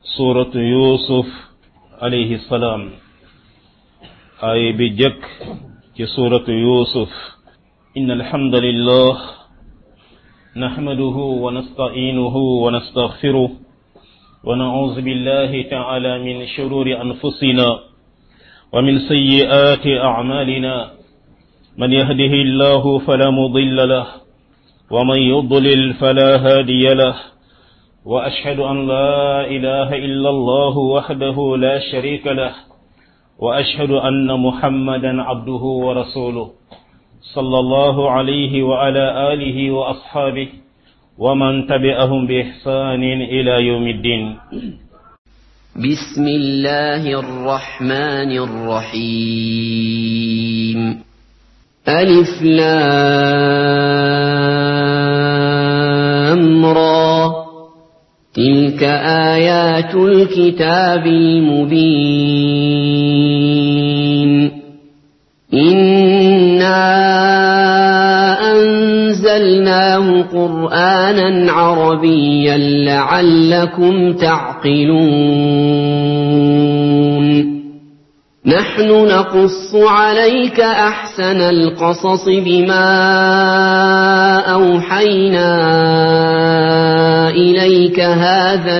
suuratu yuusuf alayhi salaam ay bi jëkk ci suuratu yuusuf inna alhamdulillah nahmaduhu wa nasta'inuhu wa nastaghfiruh wa na'udhu billahi ta'ala min shururi anfusina wa min sayyi'ati a'malina man yahdihillahu fala mudilla lahu wa man yudlil fala hadiya lahu واشهد ان لا اله الا الله وحده لا شريك له واشهد ان محمدا عبده ورسوله صلى الله عليه وعلى اله واصحابه ومن تبعهم باحسان الى يوم الدين بسم الله الرحمن الرحيم الف لام را تلك آيات الكتاب المبين إنا أنزلناه قرآنا عربيا لعلكم تعقلون نحن نقص عليك أحسن القصص بما أوحينا إليك هذا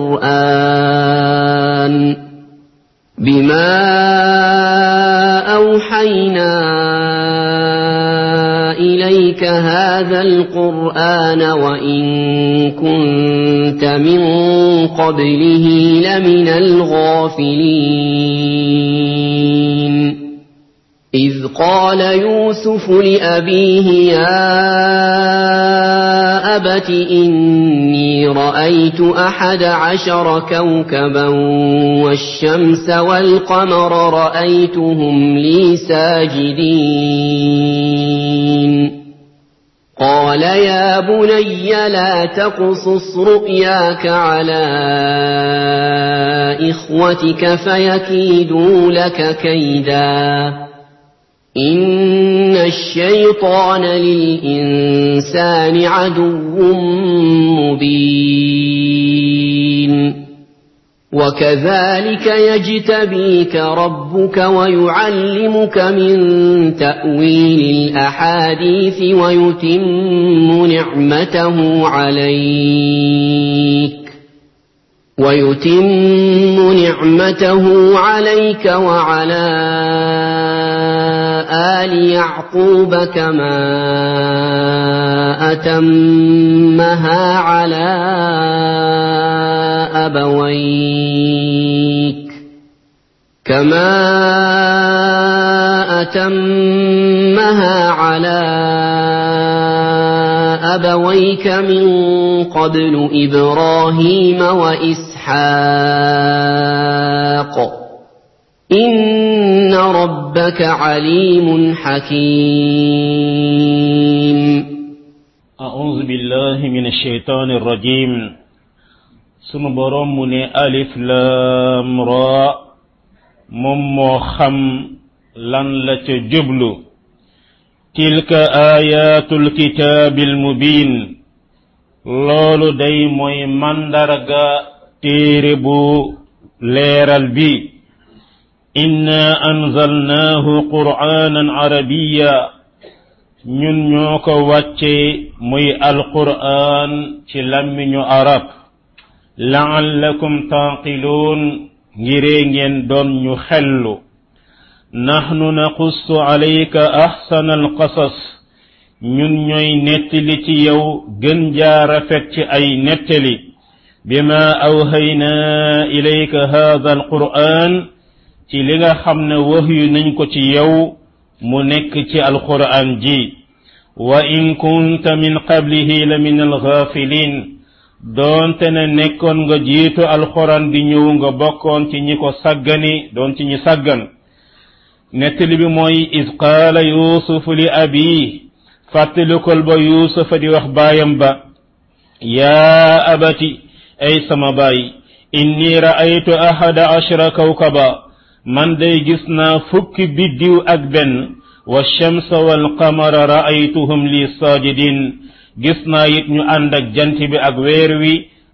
القرآن بما أوحينا إليك هذا القرآن وإن كنت من قبله لمن الغافلين إذ قال يوسف لأبيه يا أبت إني رأيت أحد عشر كوكبا والشمس والقمر رأيتهم لي ساجدين قال يا بني لا تقصص رؤياك على إخوتك فيكيدوا لك كيداً إن الشيطان للإنسان عدو مبين وكذلك يجتبيك ربك ويعلمك من تأويل الأحاديث ويتم نعمته عليك ويتم نعمته عليك وعلى آل يعقوب كما أتمها على أبويك كما أتمها على أبويك من قبل إبراهيم وإسحاق إن ربك عليم حكيم أعوذ بالله من الشيطان الرجيم sunu boroom mu ne alif laam raa moom moo xam lan la ca jublu tilka ayatul kitaabil mubiin loolu day mooy màndarga téere bu leeral bi inna anzalnaahu qur'aanan arabiya ñun ñoo ko wàcce muy alqur'aan ci làmmiñu arab la'allakum taaqiluun ngiree ngeen doon ñu xellu nahnu naqussu alayka ahsana alqasas ñun ñooy nettali ci yow gën jaa rafet ci ay nettali bima awhaynaa ilayka haada alqur'aan ci li nga xam ne wahyu nañ ko ci yow mu nekk ci alqur'aan ji wa in kunta min qablihi la min alghafilin doonte ne nekkoon nga jiitu alxuraan di ñëw nga bokkoon ci ñi ko saggani doon ci ñi saggan nettali bi mooy is qaala yuusufu li abi fàttalikol ba yuusufa di wax baayam ba yaa abati ay sama baay inni ra'aytu ahada ashara kawkaba man day gis naa fukki biddiw ak benn wa shamsa wal qamara ra'aytuhum li saajidin gis naa it ñu ànd ak jant bi ak weer wi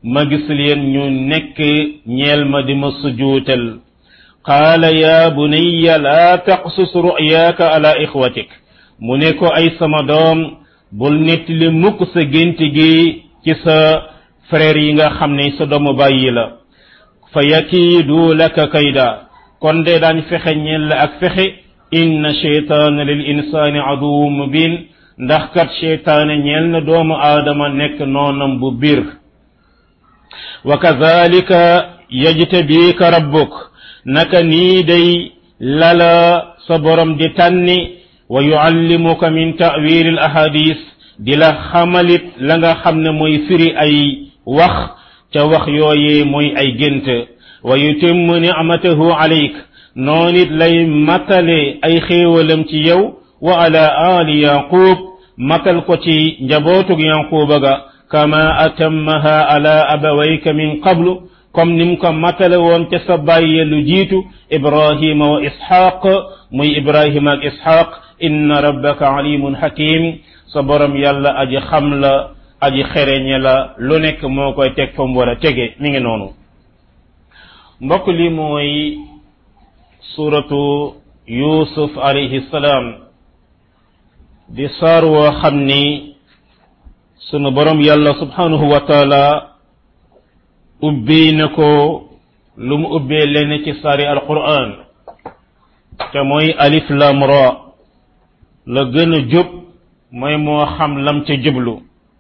ma gis leen ñu nekk ñeel ma di ma sujuutal qaala ya bunayya laa taqsus ru'yaaka ala ixwatik mu ne ko ay sama doom bul nettali mukk sa gént gi ci sa frère yi nga xam ne sa doomu bàyyi la fa yakiidu laka kayda kon de daañ fexe ñeel la ak fexe inna cheytaana lil insaani aduwu mubin ndax kat cheytaane ñeel na doomu aadama nekk noonam bu biir wa kadhalika yajtabika rabbuk naka nii day lala sa borom di tànni wa yuallimuka min ta'wil al ahadis di la xamalit la nga xam ne mooy firi ay wax ca wax yooyee mooy ay gént wa yutimmu ni'matahu alayk noon it lay matale ay xéewalam ci yow wa ala ali yaqub matal ko ci njabootug yaquba ga kama atammaha ala abawayka min qablu comme nim ko matale woon ca sa bàyye lu jiitu ibrahima wa ishaq muy ibrahima ak ishaq inna rabbaka alimun hakim sa borom yàlla aji xam la aji xereñe la lu nekk moo koy teg fa mu war a tege mi ngi noonu mbokk li mooy suratu yusuf alayhi salaam di saar woo xam ni sunu borom yàlla subhanahu wa taala ubbee na ko lu mu ubbee leen ci saari alquran te mooy alif lam ra la gën a jub mooy moo xam lam ca jublu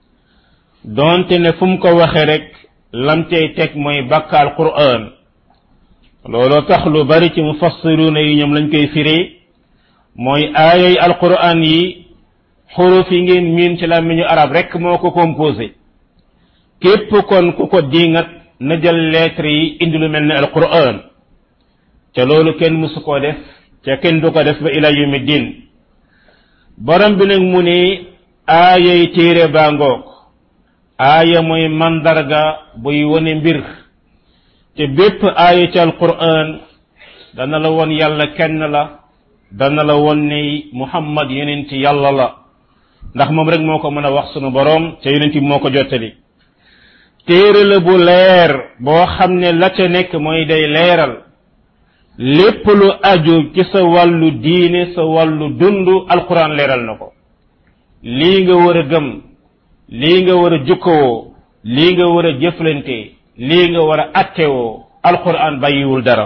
donte ne fu mu ko waxe rek lam cay teg mooy bàkka alquran looloo tax lu bari ci mufassiruna yi ñoom lañ koy firee mooy aayay alquran yi xuruf yi ngeen miin ci làmmiñu arab rek moo ko composé képp kon ku ko dingat na jël lettre yi indi lu mel ne alquran ca loolu kenn musu koo def ca kenn du ko def ba ila yawmi din borom bi nag mu ne aayay téere baa ngoog aaya mooy mandarga buy wone mbir te bépp aaya ci alquran dana la won yàlla kenn la dana la won ne muhammad yonent yàlla la ndax moom rek moo ko mën a wax sunu borom te yonent bi moo ko jottali téere la bu leer boo xam ne la ca nekk mooy day leeral lépp lu aju ci sa wàllu diine sa wàllu dund alquran leeral na ko lii nga war a gëm lii nga war a jukkowoo lii nga war a jëflante lii nga war a attewoo alquran bàyyiwul dara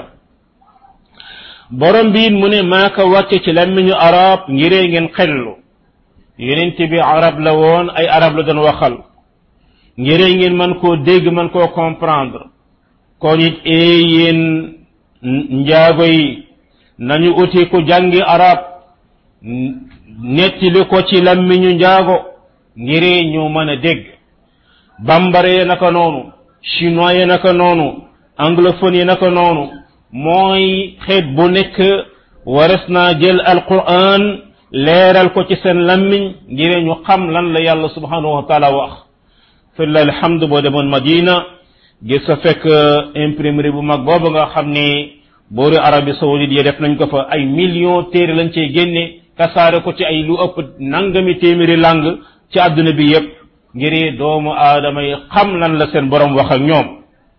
borom biin mu ne maa ko wàcce ci làmmiñu arab ngiree ngeen xellu yonent bi arab la woon ay arab la doon waxal ngiree ngeen man koo dégg man koo comprendre kon it ee yéen njaago yi nañu uti ku jàngi arab nettili ko ci làmmiñu njaago ngiree ñu mën a dégg bambara yi naka noonu chinois yi naka noonu anglophone yi naka noonu mooy xeet bu nekk wares naa jël alquran leeral ko ci seen lammiñ ngir ñu xam lan la yàlla subhanahu wa taala wax filla alhamdu boo demoon madina gis sa fekk imprimerie bu mag boobu nga xam ni boori arabie saoudite yi def nañ ko fa ay millions téere lañ cey génne kasaare ko ci ay lu ëpp nangami téeméeri lang ci àdduna bi yépp ngir doomu aadama yi xam lan la seen borom wax ak ñoom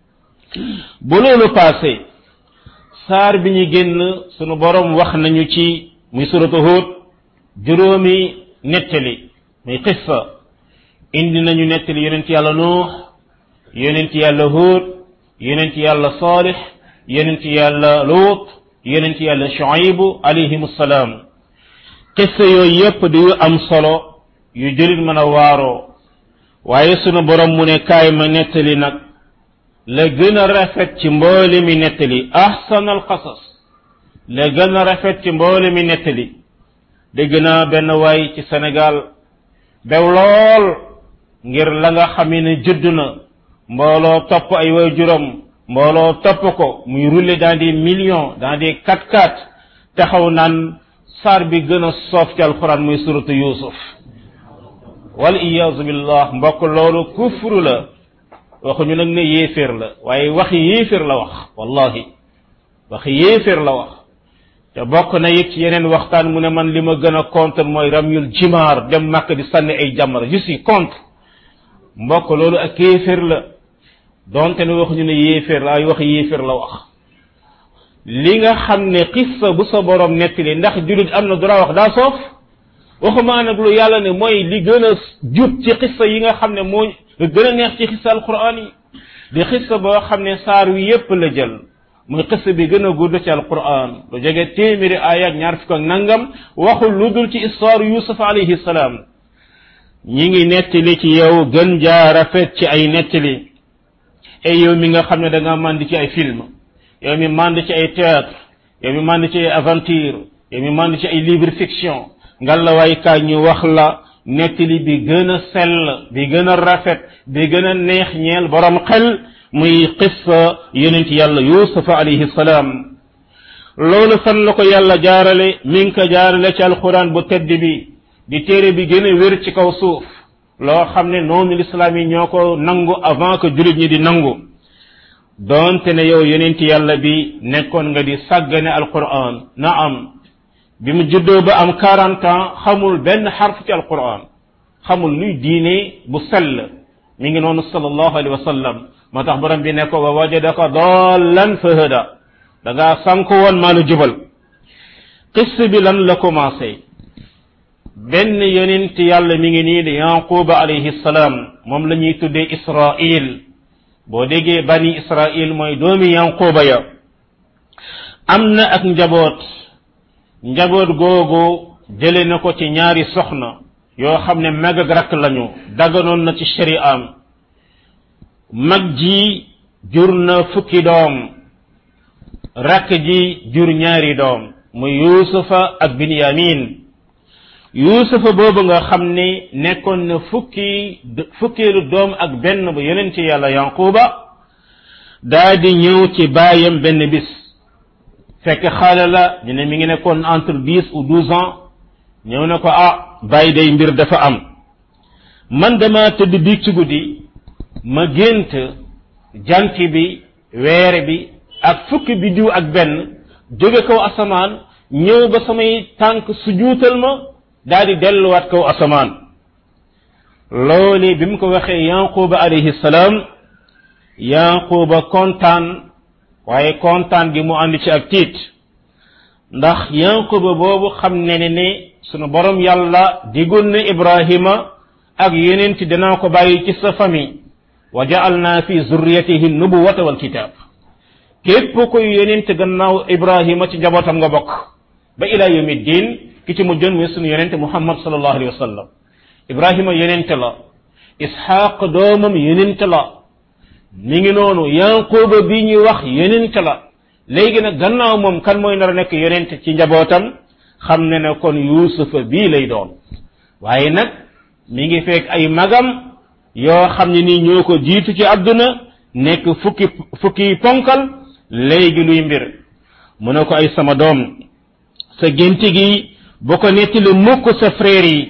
bu loolu passé saar bi ñu génn sunu borom wax nañu ci muy suratu Hud juróomi nettali muy qissa indi nañu nettali yonent yàlla nuux yonent yàlla Hud yonent yàlla Salih yonent yàlla Lut yonent yàlla Shuaybu alayhim salaam qissa yooyu yépp di yu am solo yu jëlit mën a waaroo waaye sunu borom mu ne kaay ma nettali nag la gën a rafet ci mboole mi nettali ahsan al qasas la gën a rafet ci mboole mi nettali dégg naa benn waay ci Sénégal bew lool ngir la nga xam ne judd na mbooloo topp ay way juróom mbooloo topp ko muy rouler dans des millions dans des quatre quatre taxaw naan saar bi gën a soof ci alquran muy suratu yusuf wal iyaazu billah mbokk loolu kufru la waxuñu nag ne yéeféer la waaye waxi yéeféer la wax wallahi waxi yéeféer la wax te bokk na it ci yeneen waxtaan mu ne man li ma gën a contre mooy ramyul jimaar dem màkk di sànni ay jamara je suis contre mbokk loolu ak yéeféer la donte ne waxuñu ne yéeféer la ay wax yéeféer la wax li nga xam ne xissa bu sa borom nettali ndax jullit am na droit wax daa soof waxumaa nag lu yàlla ne mooy li gën a jub ci xissa yi nga xam ne moo gën a neex ci xissa alquran yi di xissa boo xam ne saar wi yépp la jël muy xissa bi gën a gudd ci alquran lu jege téeméeri aaya ak ñaar fukk ak nangam waxul lu dul ci histoire yusuf alayhi salaam ñi ngi nettali ci yow gën jaa rafet ci ay nettali ay yow mi nga xam ne da nga mànd ci ay film yow mi mànd ci ay théâtre yow mi mànd ci ay aventure yow mi mànd ci ay livre fiction ngalawaay kaay ñu wax la nettali bi gën a sell bi gën a rafet bi gën a neex ñeel borom xel muy qissa yonent yàlla yusufa alayhi salaam loolu fan la ko yàlla jaarale mi ngi ko jaarale ci alquran bu tedd bi di téere bi gën a wér ci kaw suuf loo xam ne noonu lislaam yi ñoo ko nangu avant que jullit ñi di nangu doonte ne yow yonent yàlla bi nekkoon nga di sàggane alquran na am bi mu juddoo ba am 40 ans xamul benn xarf ci alquran xamul luy diine bu sell mi ngi noonu sallallahu alayhi wa sallam moo tax borom bi ne ko wa wajadaka dallan fahada da ngaa sànk woon maa la jubal qisse bi lan la commencé benn yonent yàlla mi ngi nii di yanquba alayhi salaam moom la ñuy tuddee israil boo déggee bani israil mooy doomi yanquba ya am na ak njaboot njaboot googu jële na ko ci ñaari soxna yoo xam ne mag ak rakk lañu daganoon na ci shari'am mag ji jur na fukki doom rakk ji jur ñaari doom muy yusufa ak binyamin yusufa boobu nga xam ne nekkoon na fukki fukkeelu doom ak benn bu yonent yàlla yanquba daa di ñëw ci baayam benn bis fekk xaale la ñu ne mi ngi nekkoon entre dix ou douze ans ñëw na ko ah bàyyi day mbir dafa am man dama tëdd biig ci guddi ma gént jant bi weer bi ak fukki biddiw ak benn jóge kaw asamaan ñëw ba samay tànk su juutal ma daal di delluwaat kaw asamaan loolu bi mu ko waxee yanquba alayhi salaam yanquba kontaan waaye kontaan gi mu ànd ci ak tiit ndax yanquba boobu xam ne ne ne sunu borom yàlla digoon na ibrahima ak yeneen ci danaa ko bàyyi ci sa famille wa ja'alna fi zurriyatihi nubuwata wal kitab képp kuy yeneen gannaaw ibrahima ci njabootam nga bokk ba ila yawmi din ki ci mujjoon muy sunu yonente muhammad sallallahu alayhi wa sallam ibrahima yonente la ishaq doomam yonente la mi ngi noonu yanquba bi ñuy wax yonente la léegi nag gannaaw moom kan mooy nar a nekk yonente ci njabootam xam ne ne kon yuusufa bii lay doon waaye nag mi ngi fekk ay magam yoo xam ne nii ñoo ko jiitu ci àdduna nekk fukki fukki ponkal léegi luy mbir mu ne ko ay sama doom sa gént gi bu ko nettali mukk sa frère yi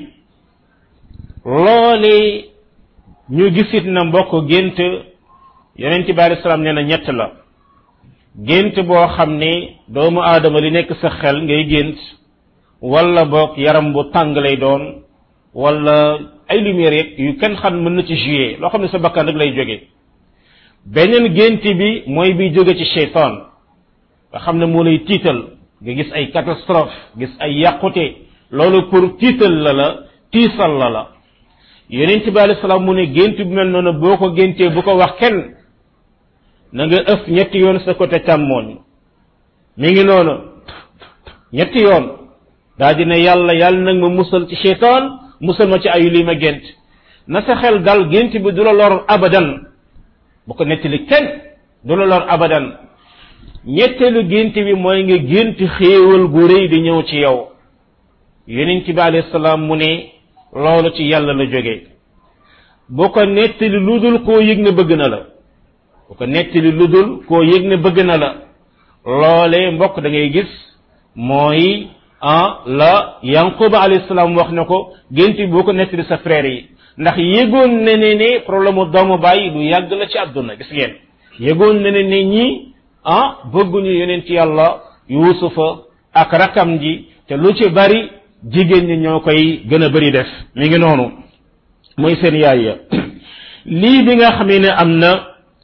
loole ñu gisit na mbokk gént yonent bi alei salaam nee na ñett la gént boo xam ne doomu aadama li nekk sa xel ngay gént wala boog yaram bu tàng lay doon wala ay lumière yeeg yu kenn xam mën na ci jouer loo xam ne sa bakkan rek lay jóge beneen gént bi mooy bi jóge ci cheytaan nga xam ne moo lay tiital nga gis ay catastrophe gis ay yàqute loolu pour tiital la la tiisal la la yonent bi alayhi salaam mu ne gént bu mel noonu boo ko géntee bu ko wax kenn na nga ëf ñetti yoon sa côté càmmooñ mi ngi noonu ñetti yoon daa di ne yàlla yàlla nag ma musal ci cheytaan musal ma ci ayu lii ma gént na sa xel dal gént bi du la lor abadan bu ko nettali kenn du la lor abadan ñetteelu gént bi mooy nga gént xéewal gu rëy di ñëw ci yow yonent bi alayhi salaam mu ne loolu ci yàlla la jóge bu ko nettali lu dul koo yëg ne bëgg na la bu ko nettali lu dul koo yëg ne bëgg na la loole mbokk da ngay gis mooy ah la yanquba alayhi salaam wax na ko gént bi boo ko nettali sa frère yi ndax yëgoon ne ne ne problème mu doomu bàyyi lu yàgg la ci àdduna gis ngeen yëgoon ne ne ne ñi ah bëgguñu yeneen ci yàlla yuusufa ak rakam ji te lu ci bari jigéen ñi ñoo koy gën a bari def mi ngi noonu mooy seen yaay ya lii bi nga xamee ne am na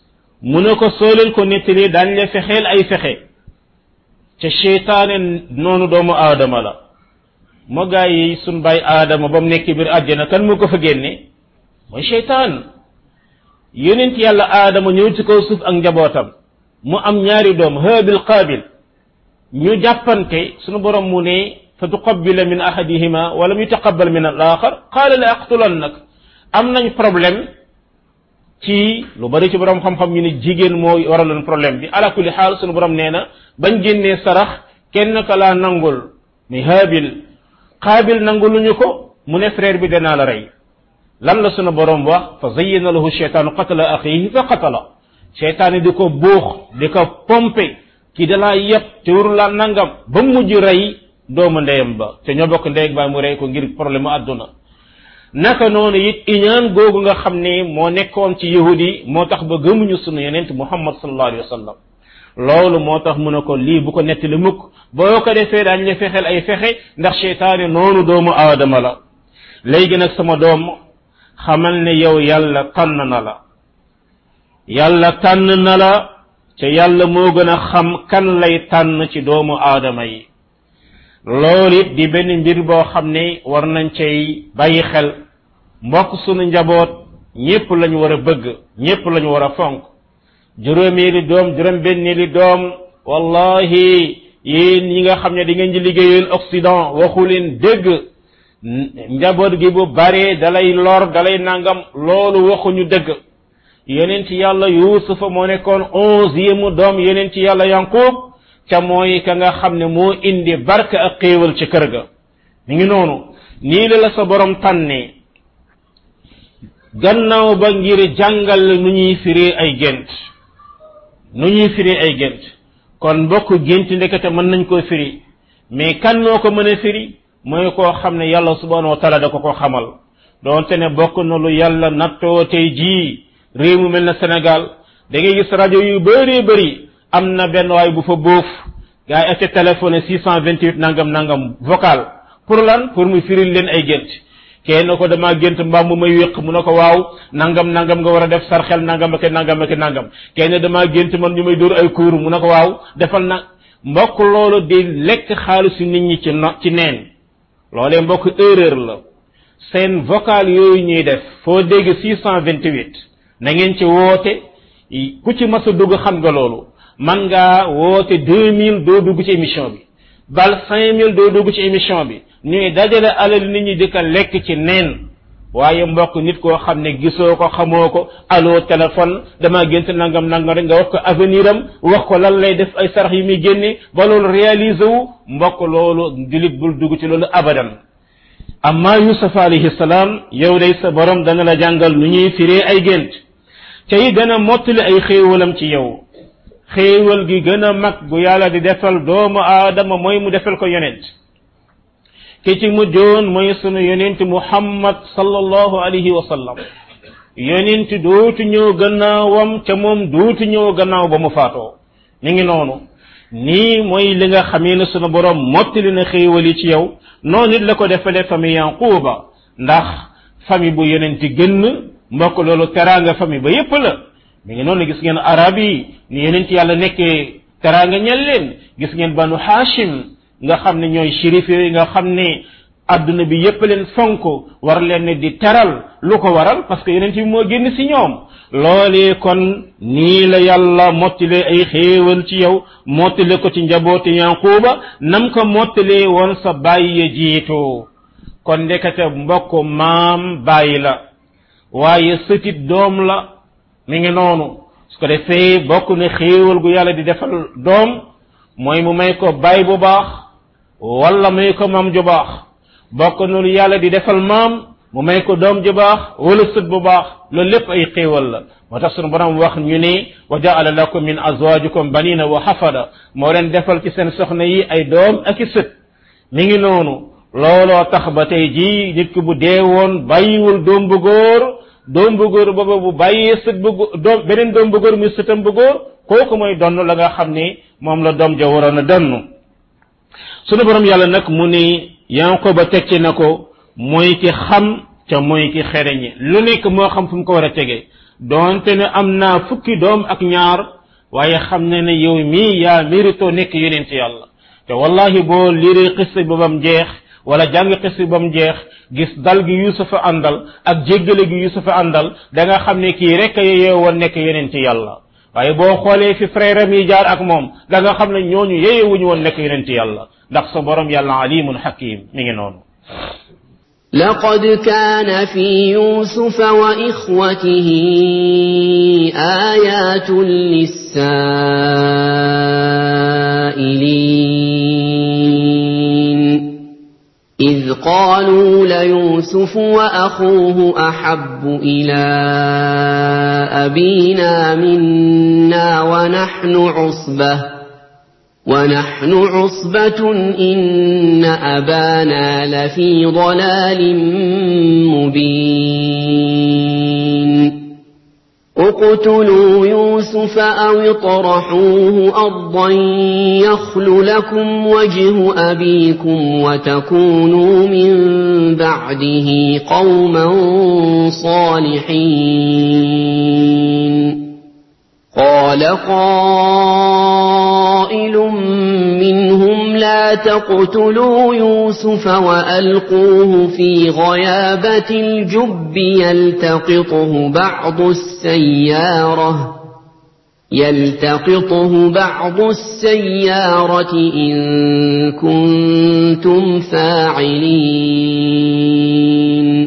mu ne ko soo leen ko nettali daañ la fexeel ay fexe ca cheytaane noonu doomu aadama la moo gaa yi suñ bàyyi aadama ba mu nekk biir àjjana kan mu ko fa génne mooy cheytaan yonent yàlla aadama ñëw ci kaw suuf ak njabootam mu am ñaari doom haabil qaabil ñu jàppante sunu borom mu ne fa tuqabbila min ahadihima wala mu taqabbal min al axar qaala la aqtulannak am nañ problème ci lu bari ci borom xam-xam ñu ne jigéen moo waraloon problème bi ala kulli xaal sunu borom nee na bañ génnee sarax kenn ka laa nangul muy haabil qaabil nanguluñu ko mu ne frère bi danaa la rey lan la sunu borom wax fa zayyana lahu cheytaanu qatala axihi fa qatala cheytaani di ko buux di ko pompe ki dalaa yëpp te waru laa nangam ba mujj rey doomu ndeyam ba te ñoo bokk ndey ak baay mu rey ko ngir problème mu àdduna naka noonu it iñaan googu nga xam ne moo nekkoon ci yahudi moo tax ba gëmuñu sunu yonent muhammad sallallahu alayhi wa sallam loolu moo tax mu ne ko lii bu ko nettali mukk boo ko defee daañ la fexeel ay fexe ndax cheytaani noonu doomu aadama la léegi nag sama doom xamal ne yow yàlla tànn na la yàlla tànn na la te yàlla moo gën a xam kan lay tànn ci doomu aadama yi loolu it di benn mbir boo xam ne war nañ cay bàyyi xel mbokk sunu njaboot ñépp lañu war a bëgg ñépp lañu war a fonk juróomeeli doom juróom benneeli doom wallahi yéen ñi nga xam ne di ngeen di liggéeyal Occident waxu leen dégg njaboot gi bu bare dalay lor dalay nangam loolu waxuñu dëgg yeneen ci yàlla yuusufa moo nekkoon onzième doom yeneen ci yàlla yanqub ca mooy ka nga xam ne moo indi barke ak xéewal ci kër ga mi ngi noonu nii la la sa borom tànnee gannaaw ba ngir jàngal nu ñuy firee ay gént nu ñuy firee ay gént kon mbokk gént ndekete mën nañ koo firi mais kan moo ko mën a firi mooy koo xam ne yàlla subhanahu wa taala da ko ko xamal doonte ne bokk na lu yàlla nattoo tey jii réew mu mel na Sénégal da ngay gis rajo yu bëree bëri am na benn waay bu fa bóof gars yi ak téléphone 628 nangam nangam vocal pour lan pour mu firil leen ay gént kenn ko dama gént mbaam mu may wéq mu ne ko waaw nangam nangam nga war a def sarxel nangam ak nangam ak nangam kenn dama gént man ñu may dóor ay kuur mu ne ko waaw defal na mbokk loolu di lekk xaalisu nit ñi ci no ci neen loolee mbokk erreur la seen vocal yooyu ñuy def foo dégg 628 na ngeen ci woote ku ci mas a dugg xam nga loolu man ngaa woote 2000 doo dugg ci émission bi bal 5000 doo dugg ci émission bi ñuy dajale alal nit ñi di ko lekk ci neen waaye mbokk nit koo xam ne gisoo ko xamoo ko allo téléphone dama gént nangam nangam rek nga wax ko avenir am wax ko lan lay def ay sarax yi muy génne ba loolu réaliser wu mbokk loolu julit bul dugg ci loolu abadan amma yusuf alayhi salaam yow day sa borom dana la jàngal nu ñuy firee ay gént te yi gën a mottali ay xéewalam ci yow xéewal gi gën a mag gu yàlla di defal doomu aadama mooy mu defal ko yonent ki ci mujjoon mooy sunu yonent muhammad sallallahu alayhi wa sallam yonent dootu ñëw gannaawam ca moom dootu ñëw gannaaw ba mu faatoo mi ngi noonu nii mooy li nga xamee ne sunu borom mottali na xéewal yi ci yow noonu it la ko defalee famille yanquba ndax famille bu yonent gënn mbokk loolu teraanga famille ba yépp la mi ngi noonu gis ngeen arab yi ni yonent yàlla nekkee teraanga ñel leen gis ngeen banu hashim nga xam ne ñooy shérif yooyu nga xam ne adduna bi yépp leen fonk war leen ne di teral lu ko waral parce que yonent bi moo génn si ñoom loolee kon nii la yàlla mottale ay xéewal ci yow mottale ko ci njabooti yanquba nam ko mottalee woon sa bàyyi ya jiitu kon ndekete mbokk maam bàyyi la waaye sëtit doom la mi ngi noonu su ko defee bokk na xéewal gu yàlla di defal doom mooy mu may ko baay bu baax wala may ko maam ju baax bokk na lu yàlla di defal maam mu may ko doom ju baax wala sët bu baax loolu lépp ay xéewal la moo tax sunu borom wax ñu ne wa jaala lakum min azwajikum banina wa xafada moo leen defal ci seen soxna yi ay doom ak i sët mi ngi noonu looloo tax ba tey jii nit ki bu dee woon bàyyiwul doom bu góor doom bu góor booba bu bàyyee sët bu doom beneen doom bu góor muy sëtam bu góor kooku mooy donn la nga xam ne moom la doom ja waroon a donn sunu borom yàlla nag mu ni yanqoba teg ci na ko mooy ki xam ca mooy ki xereñe lu nekk moo xam fu mu ko war a tege doonte ne am naa fukki doom ak ñaar waaye xam ne ne yow mii yaa mérito nekk yonent yàlla te wallahi boo liree xissa ba bam jeex wala jàng xissa ba mu jeex gis dal gi yusufa àndal ak jéggale gi yusufa àndal da nga xam ne kii rek yeyee woon nekk yonent yàlla waaye boo xoolee fi frère am yi jaar ak moom da nga xam ne ñooñu yeyee wuñu woon nekk yonent yàlla ndax sa borom yàlla alimun hakim mi ngi noonu لقد كان في يوسف وإخوته آيات للسائلين إذ قالوا ليوسف وأخوه أحب إلى أبينا منا ونحن عصبة ونحن عصبة إن أبانا لفي ضلال مبين اقتلوا يوسف أو اطرحوه أرضا يخل لكم وجه أبيكم وتكونوا من بعده قوما صالحين قال قائل منهم لا تقتلوا يوسف وألقوه في غيابة الجب يلتقطه بعض السيارة يلتقطه بعض السيارة إن كنتم فاعلين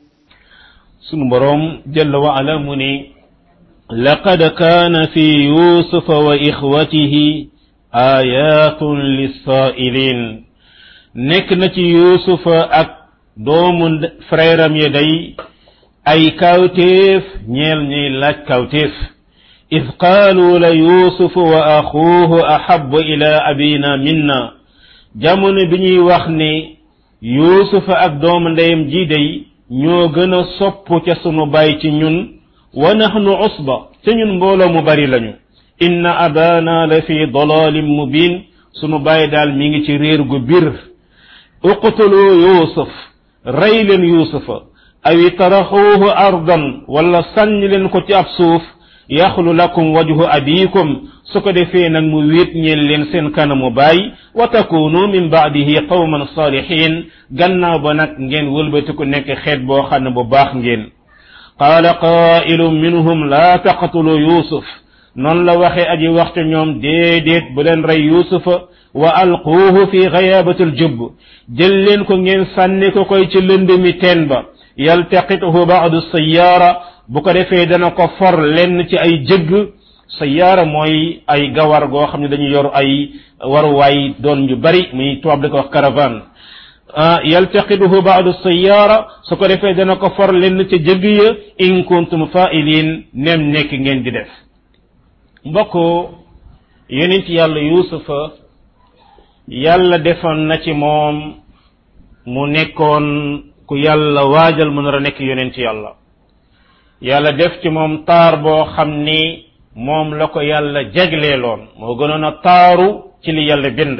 سنبرم جل وعلا مني لقد كان في يوسف وإخوته آيات للسائلين نكنة يوسف أك دوم فريرم يدي أي كوتيف نيل نيل لك كوتيف إذ قالوا ليوسف وأخوه أحب إلى أبينا منا جمن بني وخني يوسف أك دوم ndeyam ji day ñoo gën a sopp ca sunu baay ci ñun wa nahnu usba te ñun mbooloo mu bari lañu inna abana la fi dalalin mubin sunu bàyyi daal mi ngi ci réer gu bir uqtulu yusuf rey leen yusufa aw taraxuuhu ardan wala sànni leen ko ci ab suuf yaxlu lakum wajhu abikum su ko defee nag mu wéet ñeen leen seen kanamu baay wa takunu min baadihi qawman salihin gannaaw ba nag ngeen wëlbatiku nekk xeet boo xam ne bu baax ngeen qaala qaa'ilun minhum laa taqtulu yusuf noonu la waxee aji waxte ñoom déedéet bu leen rey yusufa wa alquuhu fi ghayaabati aljubb jël leen ko ngeen sànni ko koy ci lënd mi teen ba yaltaqituhu baadu sayaara bu ko defee dana ko for lenn ci ay jëgg sayaara mooy ay gawar goo xam ne dañu yor ay waruwaay doon yu bari muy tubaab da ko wax caravane yaltaqiduhu baadu sayaara su ko defee dana ko for lenn ca jëgg ya in kuntum fa'ilin nem nekk ngeen di def mbokk yonent yàlla yuusufa yàlla defoon na ci moom mu nekkoon ku yàlla waajal mu nar a nekk yonent yàlla yàlla def ci moom taar boo xam ni moom la ko yàlla jegleeloon moo gënoon a taaru ci li yàlla bind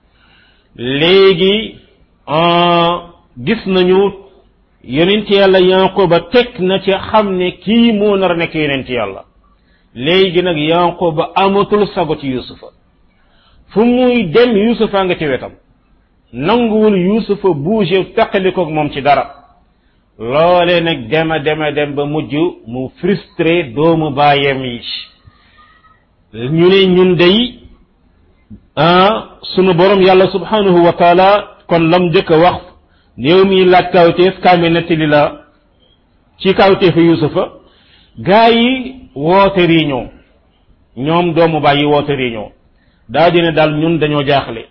léegi gis nañu yonent yàlla yanquba teg na ci xam ne kii moo nar a nekk yonent yàlla léegi nag yanquba amatul sago ci yusufa fu muy dem yusufa nga ci wetam nanguwul yusufa bouge taqalikoog moom ci dara loole nag dema dema dem ba mujj mu frustré doomu baayam yi ñu ne ñun day ah sunu borom yàlla subhanahu wa taala kon lam njëkk a wax néew mi laaj kawteef kaame nettali la ci kawteefu yusufa gaa yi woote réunion ñoom doomu baay yi woote réunion daa di ne daal ñun dañoo jaaxle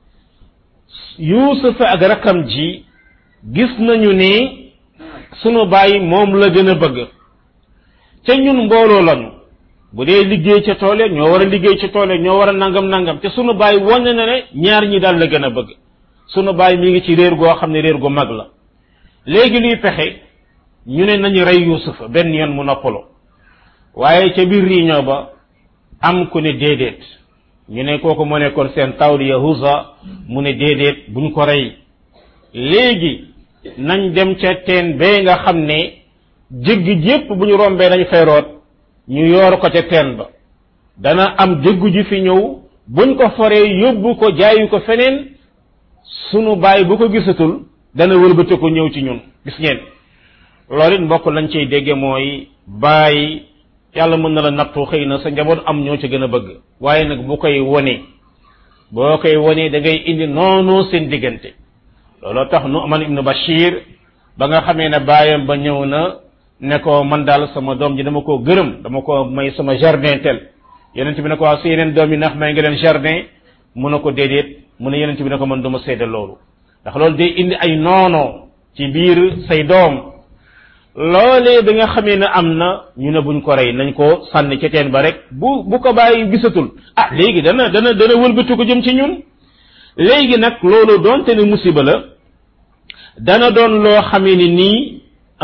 yusufa ak rakam ji gis nañu ni sunu baay moom la gën a bëgg te ñun mbooloo lañu bu dee liggéey ca toole ñoo war a liggéey ca toole ñoo war a nangam nangam te sunu baay wane na ne ñaar ñi daal la gën a bëgg sunu baay mi ngi ci réer goo xam ne réer gu mag la léegi luy pexe ñu ne nañu rey yusufa benn yoon mu noppalo waaye ca biir réunion ba am ku ne déedéet ñu ne kooku moo nekkoon seen taw di yahuza mu ne déedéet buñ ko rey léegi nañ dem ca teen bee nga xam ne jéggi jépp bu ñu rombee dañ fay root ñu yoor ko ca teen ba dana am jéggu ji fi ñëw buñ ko foree yóbbu ko jaayu ko feneen sunu baay bu ko gisatul dana wëlbate ko ñëw ci ñun gis ngeen loolu it mbokk lañ ciy dégge mooy baay yàlla mën na la nattu xëy na sa njaboot am ñoo ci gën a bëgg waaye nag bu koy wone boo koy wone da ngay indi noonu seen diggante looloo tax Nu'man ibnu Bashir ba nga xamee ne baayam ba ñëw na ne ko man daal sama doom ji dama koo gërëm dama ko may sama jardin tel yonent bi ne ko waaw si yeneen doom yi ndax may nga leen jardin mu ne ko déedéet mu ne yonent bi ne ko man duma seede loolu ndax loolu day indi ay noono ci biir say doom loolee bi nga xamee ne am na ñu ne buñ ko rey nañ ko sànni ca teen ba rek bu bu ko bàyyi gisatul ah léegi dana dana dana wëlbatu ko jëm ci ñun léegi nag loolu doonte ne musiba la dana doon loo xamee ni nii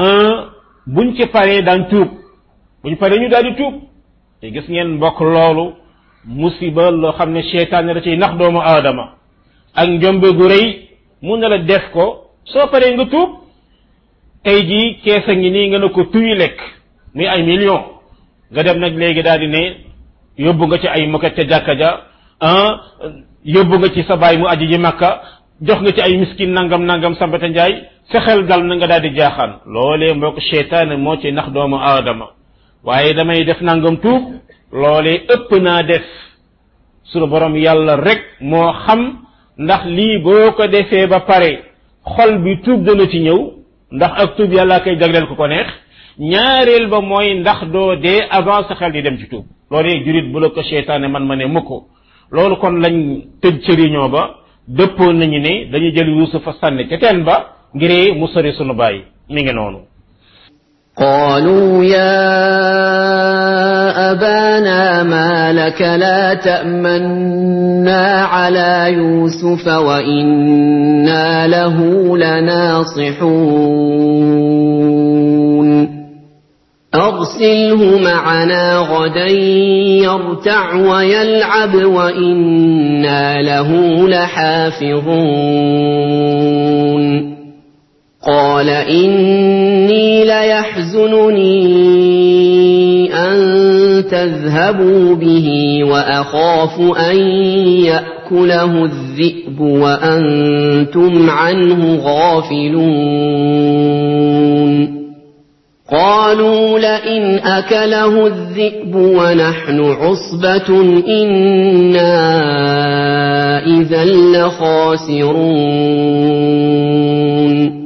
buñ ci paree daan tuub buñ paree ñu daal di tuub te gis ngeen mbokk loolu musiba loo xam ne seytaane da ciy nax doomu aadama ak njombe gu rëy mun na la def ko soo paree nga tuub tey jii keesa ngi nii nga ne ko tuy lekk muy ay million nga dem nag léegi daal di ne yóbbu nga ci ay moket ca jàkka ja ah yóbbu nga ci sa baay mu aji ji makka jox nga ci ay miskin nangam nangam sambata njaay fexeel dal na nga daal di jaaxaan loolee mbokk seytaane moo ci nax doomu aadama waaye damay def nangam tuub loolee ëpp naa def sunu borom yàlla rek moo xam ndax lii boo ko defee ba pare xol bi tuub dana ci ñëw ndax ak tuub yàlla koy jagleel ko ko neex ñaareel ba mooy ndax doo dee avant sa xel di dem ci tuub loolee jurit bu la ko seytaane man ma ne mukk loolu kon lañ tëj ci réunion ba dëppoon nañu ne dañu jël yuusufa sànni ca teen ba ngir mu sori sunu bàyyi mi ngi noonu قالوا يا أبانا ما لك لا تأمنا على يوسف وإنا له لناصحون أرسله معنا غدا يرتع ويلعب وإنا له لحافظون قال إني ليحزنني أن تذهبوا به وأخاف أن يأكله الذئب وأنتم عنه غافلون قالوا لئن أكله الذئب ونحن عصبة إنا إذا لخاسرون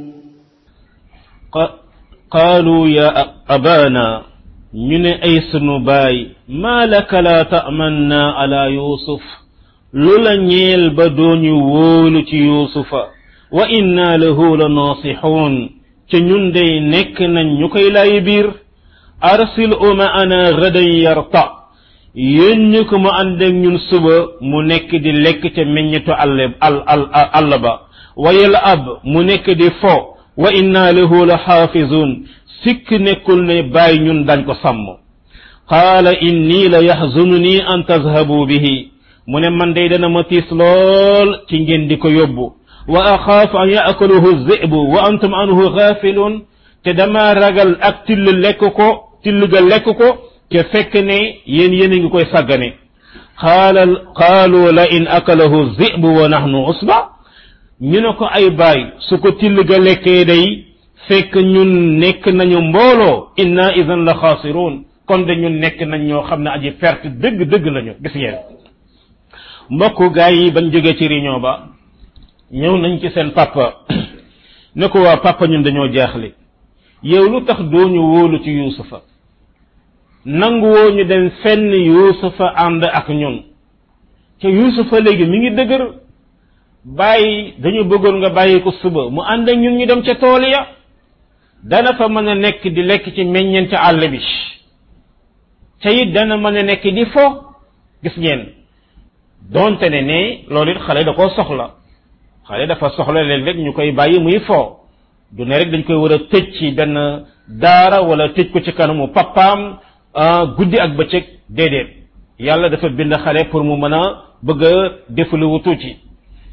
qaalu ya abana ñu ne ay sunu baay maa laka laa ta'manna ala yusuf lu la ñeel ba dooñu wóolu ci yusufa wa inna lahu la naasixuun ca ñun day nekk nañ ñu koy lay biir arsil u ma'ana gadan yarta yónni ko mu ànd ak ñun suba mu nekk di lekk ca meññetu àll al al àll ba wa yal ab mu nekk di fo wa inna lahu la xaafizun sikk nekkul ne bàyyi ñun dañ ko sàmm qaala inni la yaxzununi an tazhabu bihi mu ne man day dana ma tiis lool ci ngeen di ko yóbbu wa axaafu an yaakaluhu zibu wa antum anhu gaafiluun te dama ragal ak till lekk ko till ga lekk ko te fekk ne yéen yéen a ngi koy sàggane qaala qaalu la in akalahu zibu wa nahnu usba ñu ne ko ay baay su ko till ga lekkee day fekk ñun nekk nañu mbooloo inna idan la xaasiruun kon de ñun nekk nañ ñoo xam ne aji perte dëgg dëgg lañu gis ngeen mbokk gaa yi bañ jógee ci réunion ba ñëw nañ ci seen papa ne ko waa papa ñun dañoo jaaxle yow lu tax dooñu wóolu ci yuusufa nangu woo ñu dem fenn yuusufa ànd ak ñun te yuusufa léegi mi ngi dëgër bàyyi dañu bëggoon nga bàyyi ko suba mu ànd ak ñun ñu dem ca tool ya dana fa mën a nekk di lekk ci meññeen ca àll bi te it dana mën a nekk di fo gis ngeen donte ne ne loolu it xale da koo soxla xale dafa soxla léeg-léeg ñu koy bàyyi muy fo du ne rek dañ koy war a tëj ci benn daara wala tëj ko ci kanamu papaam guddi ak bëccëg déedéet yàlla dafa bind xale pour mu mën a bëgg a defaluwu tuuti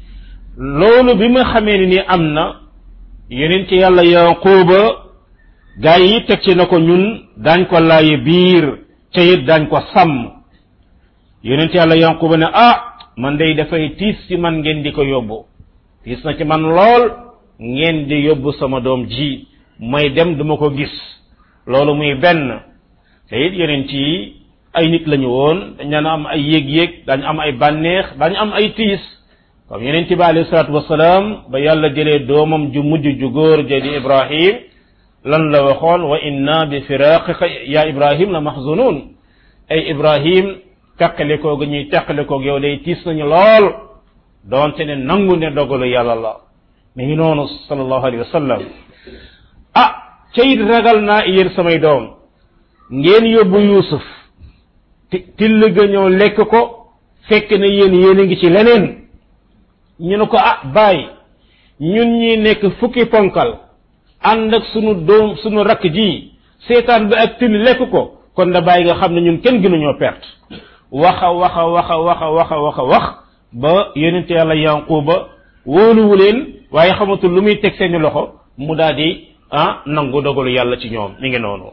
loolu bi ma xamee ni ni am na yeneen ci yàlla yaquba gaa yi teg ci na ko ñun daañ ko laaye biir ca it daañ ko sàmm yonent yàlla yanquba ne ah man day dafay tiis ci man ngeen di ko yóbbu tiis na ci man lool ngeen di yóbbu sama doom ji may dem duma ko gis loolu muy benn te it yonent yi ay nit lañu woon dañ daan am ay yéeg-yéeg dañu am ay bànneex dañu am ay tiis comme yonent bi alayhi salaatu wasalaam ba yàlla jëlee doomam ju mujj ju góor ja di ibrahim lan la waxoon wa inna bi firaqika ya ibrahim la mahzunun ay ibrahim teqale koog ñuy teqale koog yow day tiis nañu lool doonte ne nangu ne dogalu yàlla la mi ngi noonu sallallahu alayhi wa sallam ah cayit ragal naa yéen samay doom ngeen yóbbu yuusuf till ga ñëw lekk ko fekk na yéen yéen a ngi ci leneen ñu ne ko ah bàyyi ñun ñi nekk fukki ponkal ànd ak sunu doom sunu rakk ji seetaan bi ak till lekk ko kon da bàyyi nga xam ne ñun kenn gënuñoo perte waxa waxa waxa waxa waxa waxa wax ba yonente yàlla yanquba wóoluwu leen waaye xamatul lu muy teg seeni loxo mu daal di ah nangu dogalu yàlla ci ñoom mi ngi noonu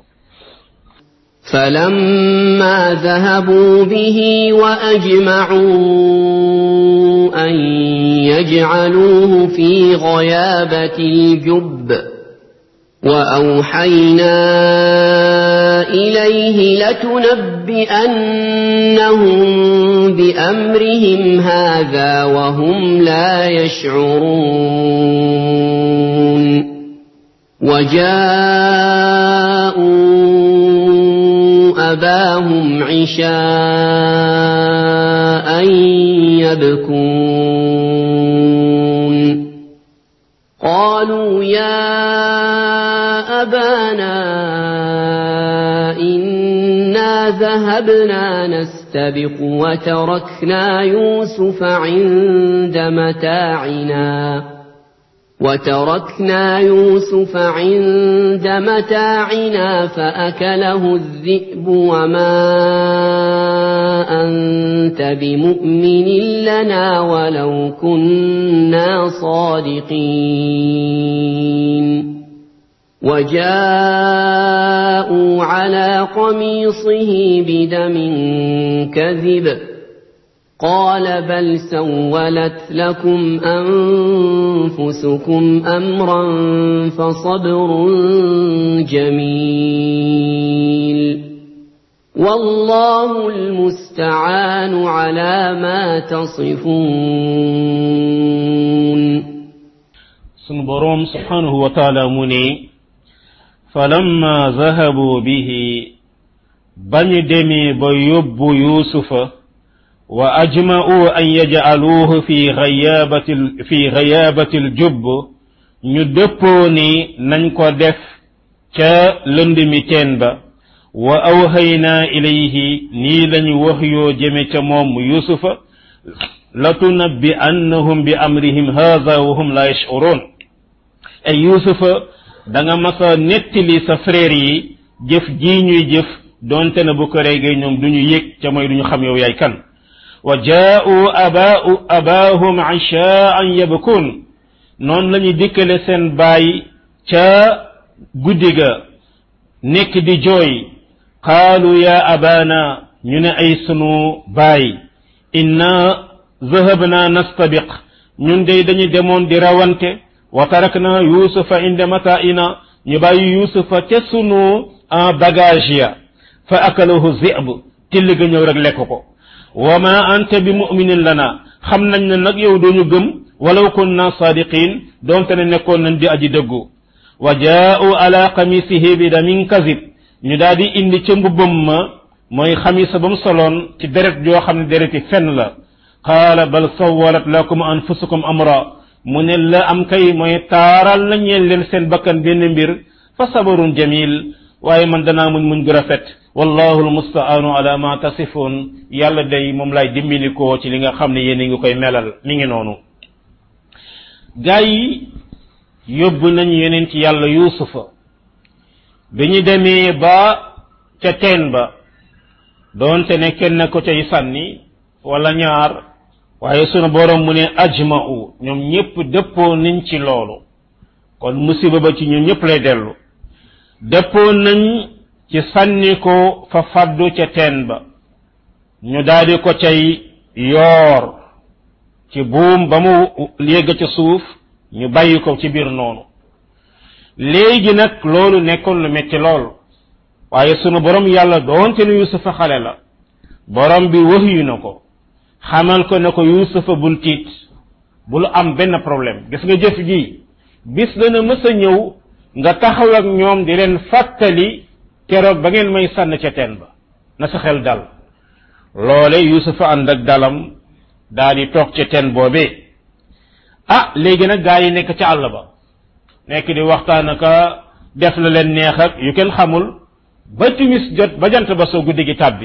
فلما ذهبوا به وأجمعوا أن يجعلوه في غيابة الجب وأوحينا إليه لتنبئنهم بأمرهم هذا وهم لا يشعرون وجاءوا أباهم عشاء يبكون قالوا يا أبانا إنا ذهبنا نستبق وتركنا يوسف عند متاعنا وتركنا يوسف عند متاعنا فأكله الذئب وما أنت بمؤمن لنا ولو كنا صادقين وجاءوا على قميصه بدم كذب قال بل سولت لكم أنفسكم أمرا فصبر جميل والله المستعان على ما تصفون sunu boroom subhanahu wa taala mu ne falamma zahabu bihi bañu demee ba yóbbu yuusufa wa ajma'u an yaj'aluuhu fi ghayabati fi ghayabati aljubb ñu dëppoo ni nañ ko def ca lënd mi teen ba wa awhaynaa ilayhi nii lañu wax yoo jëme ca moom yuusufa latunabbi annahum bi amrihim hadha wa hum la yash'urun ay yuusufa da nga masa nettali sa frère yi jëf jii ñuy jëf doonte na bu ko reegee ñoom du ñu yëg ca mooy du ñu xam yow yaay kan wa jaa'u abaa'u abaahum ishaa'an yabkun noonu la ñu dikkale seen baay ca guddi ga nekk di jooy qaalu ya abana ñu ne ay sunu baay inna zahabna nastabiq ñun day dañu demoon di rawante wa tarakna yusufa inda mata'ina ñu bàyyi yusufa ca sunu bagage ya fa akalahu zi'b till ga ñëw rek lekk ko wa ma anta bi mu'minin lana xam nañ ne nag yow dooñu gëm walaw kunna sadiqin doonte ne nekkoon nañ di aji dëggu wa jaa'u ala qamisihi bi damin kazib ñu daal di indi ca mbubbam ma mooy xamisa ba mu soloon ci deret joo xam ne dereti fenn la qaala bal sawalat lakum anfusukum amra mu ne la am kay mooy taaral la ñeel leen seen bakkan benn mbir fa sabarun jamil waaye man danaa muñ muñ gu rafet wallahu almustaanu ala ma tasifun yàlla day moom lay dimbilikoo ci li nga xam ne yéen a ngi koy melal mi ngi noonu gaa yi yóbbu nañ yeneen ci yàlla yuusufa bi ñu demee ba ca teen ba doonte ne kenn ko cay sànni wala ñaar waaye sunu borom mu ne ajma'u ñoom ñépp dëppoo nañ ci loolu kon musiba ba ci ñun ñépp lay dellu dëppoo nañ ci sànni ko fa faddu ca teen ba ñu daldi ko cay yoor ci buum ba mu yegg ca suuf ñu bàyyi ko ci biir noonu léegi nag loolu nekkoon lu metti lool waaye sunu borom yàlla doonte ne yusufa xale la borom bi waxyu na ko xamal ko ne ko yusufa bul tiit bul am benn problème gis nga jëf ji bis dana mës a ñëw nga taxaw ak ñoom di leen fàttali keroog ba ngeen may sànn ca teen ba na sa xel dal loole yusufa ànd ak dalam daa di toog ca teen boobee ah léegi nag gaa yi nekk ca àll ba nekk di waxtaan aka def la leen neex ak yu kenn xamul ba timis jot ba jant ba soo guddi gi tàbbi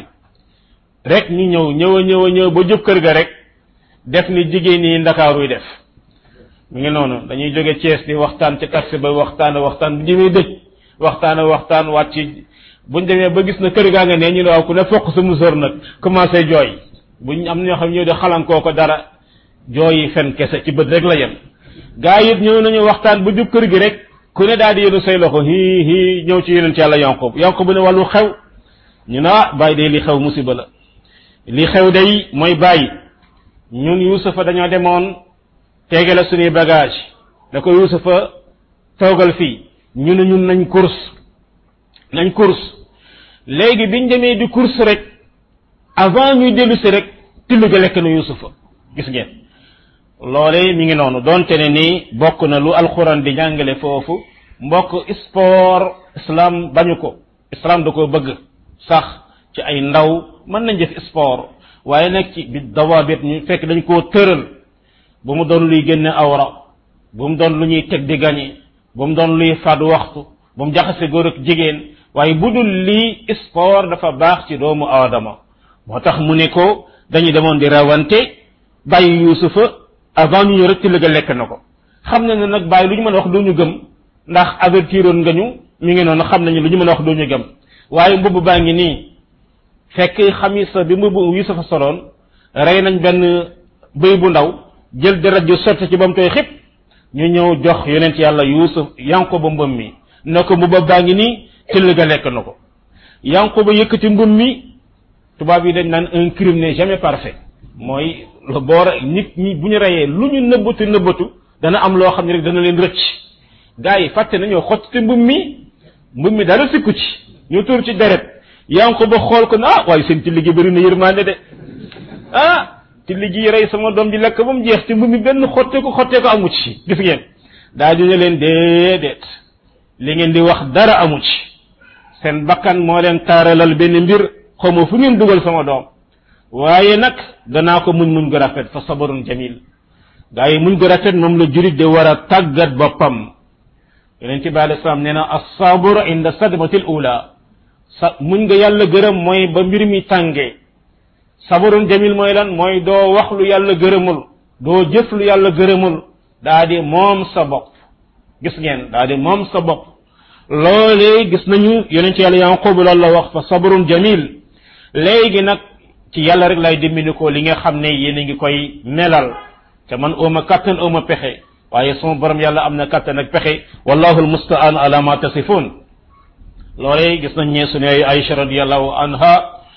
rek ñu ñëw ñëw a ñëw a ñëw ba jub kër ga rek def ni jigéen yi ndakaaruy def mu ngi noonu dañuy jóge Thiès di waxtaan ci taxi ba waxtaan waxtaan bu jëmee dëj waxtaan waxtaan wàcc buñ demee ba gis na kër gaa nga ne ñu ne waaw ku ne fokk sa musóor nag commencé jooy buñ am ñoo xam ñëw di xalankoo ko dara jooy yi fen kese ci bët rek la yem gaa yi ñëw nañu waxtaan ba jub kër gi rek ku ne daal di yéenu say loxo hii hii ñëw ci yonent yàlla Yanqub Yanqub bu ne wàllu xew ñu ne ah bàyyi day li xew musiba la li xew day mooy bàyyi ñun Yuusufa dañoo demoon teegale suñuy bagage da ko Yuusufa toogal fii ñu ne ñun nañ course nañ course léegi biñ demee di course rek avant ñuy dellu si rek tillu ga lekk na Yuusufa gis ngeen loole mi ngi noonu donte ne ni bokk na lu alxuraan di jàngale foofu mbokk sport islam bañu ko islam da ko bëgg sax ci ay ndaw mën nañ def sport waaye nag ci bi dawaabit ñu fekk dañ koo tëral bu mu doon luy génne awra bu mu doon lu ñuy teg di gañe bu mu doon luy fàdd waxtu bu mu jaxase góor ak jigéen waaye bu dul lii sport dafa baax ci doomu aadama moo tax mu ne ko dañu demoon di rawante bàyyi yuusufa avant ñu ñëw rek ci lëga lekk na ko xam na ne nag bàyyi lu ñu mën a wax doo ñu gëm ndax avertiroon nga ñu mi ngi noonu xam nañu lu ñu mën a wax doo ñu gëm waaye mbubb baa ngi nii fekk xamisa bi mbubb yuusufa soloon rey nañ benn bëy bu ndaw jël deret ju sotti ci ba mu tooy xib ñu ñëw jox yonent yàlla yuusuf yanko ba mbëm mi ne ko mbubb baa ngi nii ci lëga lekk na ko yanko ba yëkkati mbëm mi tubaab yi dañ naan un crime n'est jamais parfait mooy lu boor nit ñi bu ñu reyee lu ñu nëbbatu nëbbatu dana am loo xam ne rek dana leen rëcc gars yi fàtte nañoo xotti mbum mi mbum mi dara sikku ci ñu tur ci deret yaa ngi ko ba xool ko ne ah waaye seen ci liggéey bëri na yërmande de ah ci liggéey rey sama doom ji lekk ba mu jeex ci mbum mi benn xotte ko xottee ko amu ci gis ngeen daa dina leen déedéet li ngeen di wax dara amu ci seen bakkan moo leen taaralal benn mbir xawma fu ngeen dugal sama doom waaye nag danaa ko muñ muñ gu rafet fa sabarun jamil gaa yi muñ gu rafet moom la jurit de war a tàggat boppam yonent bi alei salaam nee na assabru inda sadmatil ula sa muñ nga yàlla gërëm mooy ba mbir mi tàngee sabarun jamil mooy lan mooy doo wax lu yàlla gërëmul doo jëf lu yàlla gërëmul daa di moom sa bopp gis ngeen daa di moom sa bopp loolee gis nañu yonent yàlla yanqubu loolu la wax fa sabarun jamil léegi nag ci yàlla rek lay dimbali ko li nga xam ne yéen a ngi koy melal te man ooma kattan ooma pexe waaye sama borom yàlla am na kattan ak pexe wallahu almustaan ala ma tasifun loolee gis nañ ne suñu Aïcha radiallahu anha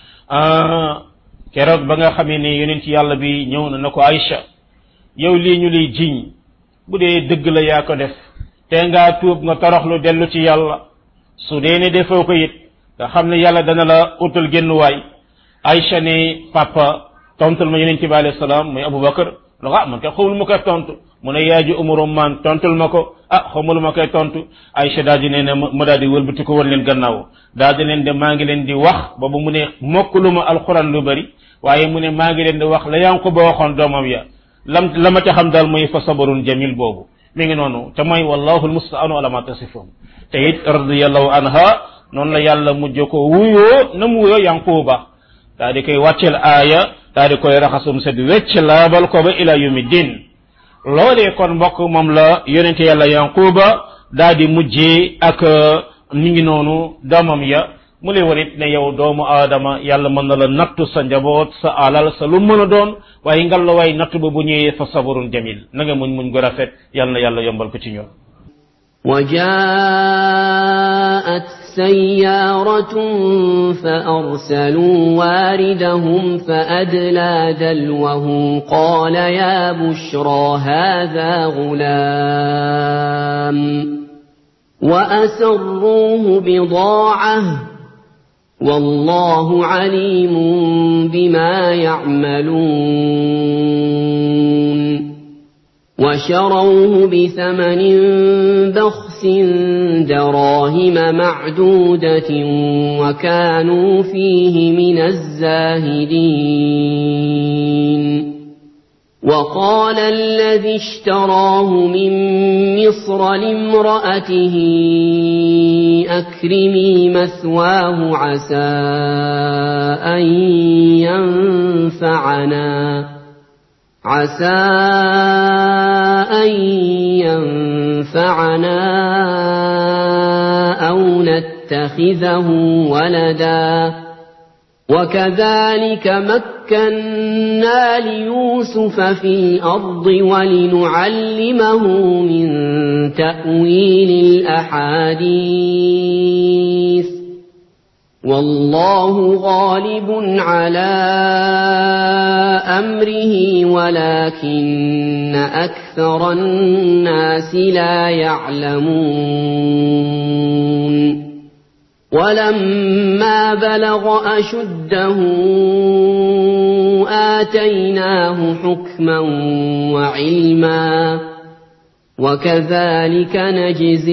keroog ba nga xamee ne yonent yàlla bi ñëw na na ko Aïcha yow lii ñu lay jiñ bu dee dëgg la yaa ko def te ngaa tuub nga toroxlu dellu ci yàlla su dee ne defoo ko it nga xam ne yàlla dana la utal génn waay Aïcha ne papa tontul ma yonent bi alayhi salaam muy Aboubacar lu ah man kay xawul ma koy tontu mu ne yaay ji umaru man tontul ma ko ah xawma ma koy tontu Aïcha daal di ne ne ma daal di wëlbati ko wan leen gannaaw daal di leen de maa ngi leen di wax boobu mu ne mokk lu ma alxuraan lu bari waaye mu ne maa ngi leen di wax la yaa ngi ko ba waxoon doomam ya lam la ma ca xam daal mooy fa sabarun jamil boobu mi ngi noonu te mooy wallahu almustaanu ala ma tasifun te it radiyallahu anha noonu la yàlla mujj ko wuyoo na mu wuyoo yanquba daa di koy wàccel aaya daa di koy raxasum set wecc laabal ko ba ila yumi din loolee kon mbokk moom la yonente yàlla yanquba daa di mujjee ak mi ngi noonu doomam ya mu lay warit ne yow doomu aadama yàlla mën na la nattu sa njaboot sa alal sa lu mën a doon waaye ngal la waay nattu ba bu ñëwee fa sabarun jamil na nga muñ muñ gu rafet yàlla na yàlla yombal ko ci ñoom وجاءت سيارة فأرسلوا واردهم فأدلى دلوه قال يا بشرى هذا غلام وأسروه بضاعة والله عليم بما يعملون وشروه بثمن بخس دراهم معدودة وكانوا فيه من الزاهدين وقال الذي اشتراه من مصر لامرأته أكرمي مثواه عسى أن ينفعنا عسى أن ينفعنا أو نتخذه ولدا وكذلك مكنا ليوسف في الأرض ولنعلمه من تأويل الأحاديث والله غالب على أمره ولكن أكثر الناس لا يعلمون ولما بلغ أشده آتيناه حكما وعلما وكذلك نجزي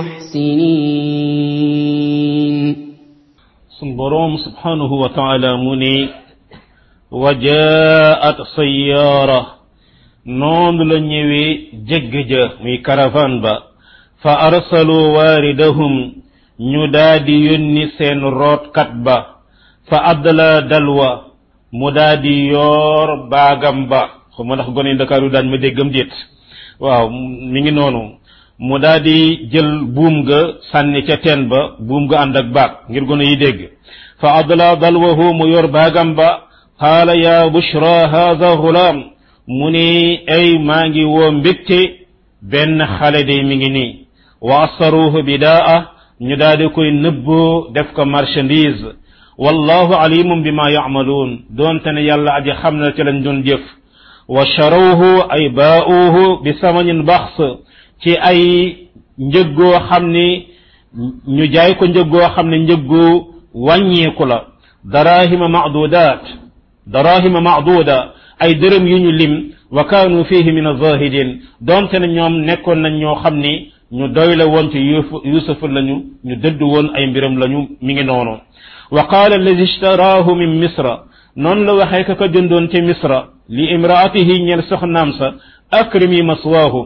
المحسنين sun boroom subhanahu wa taala mu ne wa jaat sayyaara noonu la ñëwee jëgg ja muy caravane ba fa arsalu waaridahum ñu daadi yónni seen rootkat ba fa adla dalwa mu daadi yoor baagam ba xuma ndax gone ndakaaru daañ ma déggam déet waaw mi ngi noonu mu daadi jël buum ga sànni ca teen ba buum ga ànd ak baag ngir gone yi dégg fa adla dalwahu mu yor baagam ba qaala ya bushra haada gulaam mu ni ay maa ngi woo mbégte benn xale de mi ngi nii wa asaruhu bidaa ñu daadi koy nëbboo def ko marchandise wallahu alimun bima yacmaluun doonte ne yàlla aji xam na ci lañ doon jëf wa sharawhu ay baa'uuhu bi samanin baxs ci ay njëggoo xam ni ñu jaay ko njëggoo xam ne njëggu wàññeeku la darahima macdudat darahima macduda ay dërëm yu ñu lim wa kaanu fihi min azahidin donte ne ñoom nekkoon nañ ñoo xam ni ñu doy la woon ci yusuf lañu ñu dëdd woon ay mbiram lañu mi ngi noonu wa qaala alladi ishtaraahu min misra noonu la waxee ka ko jëndoon ci misra li imraatihi ñel soxnaam sa akrimi maswaahu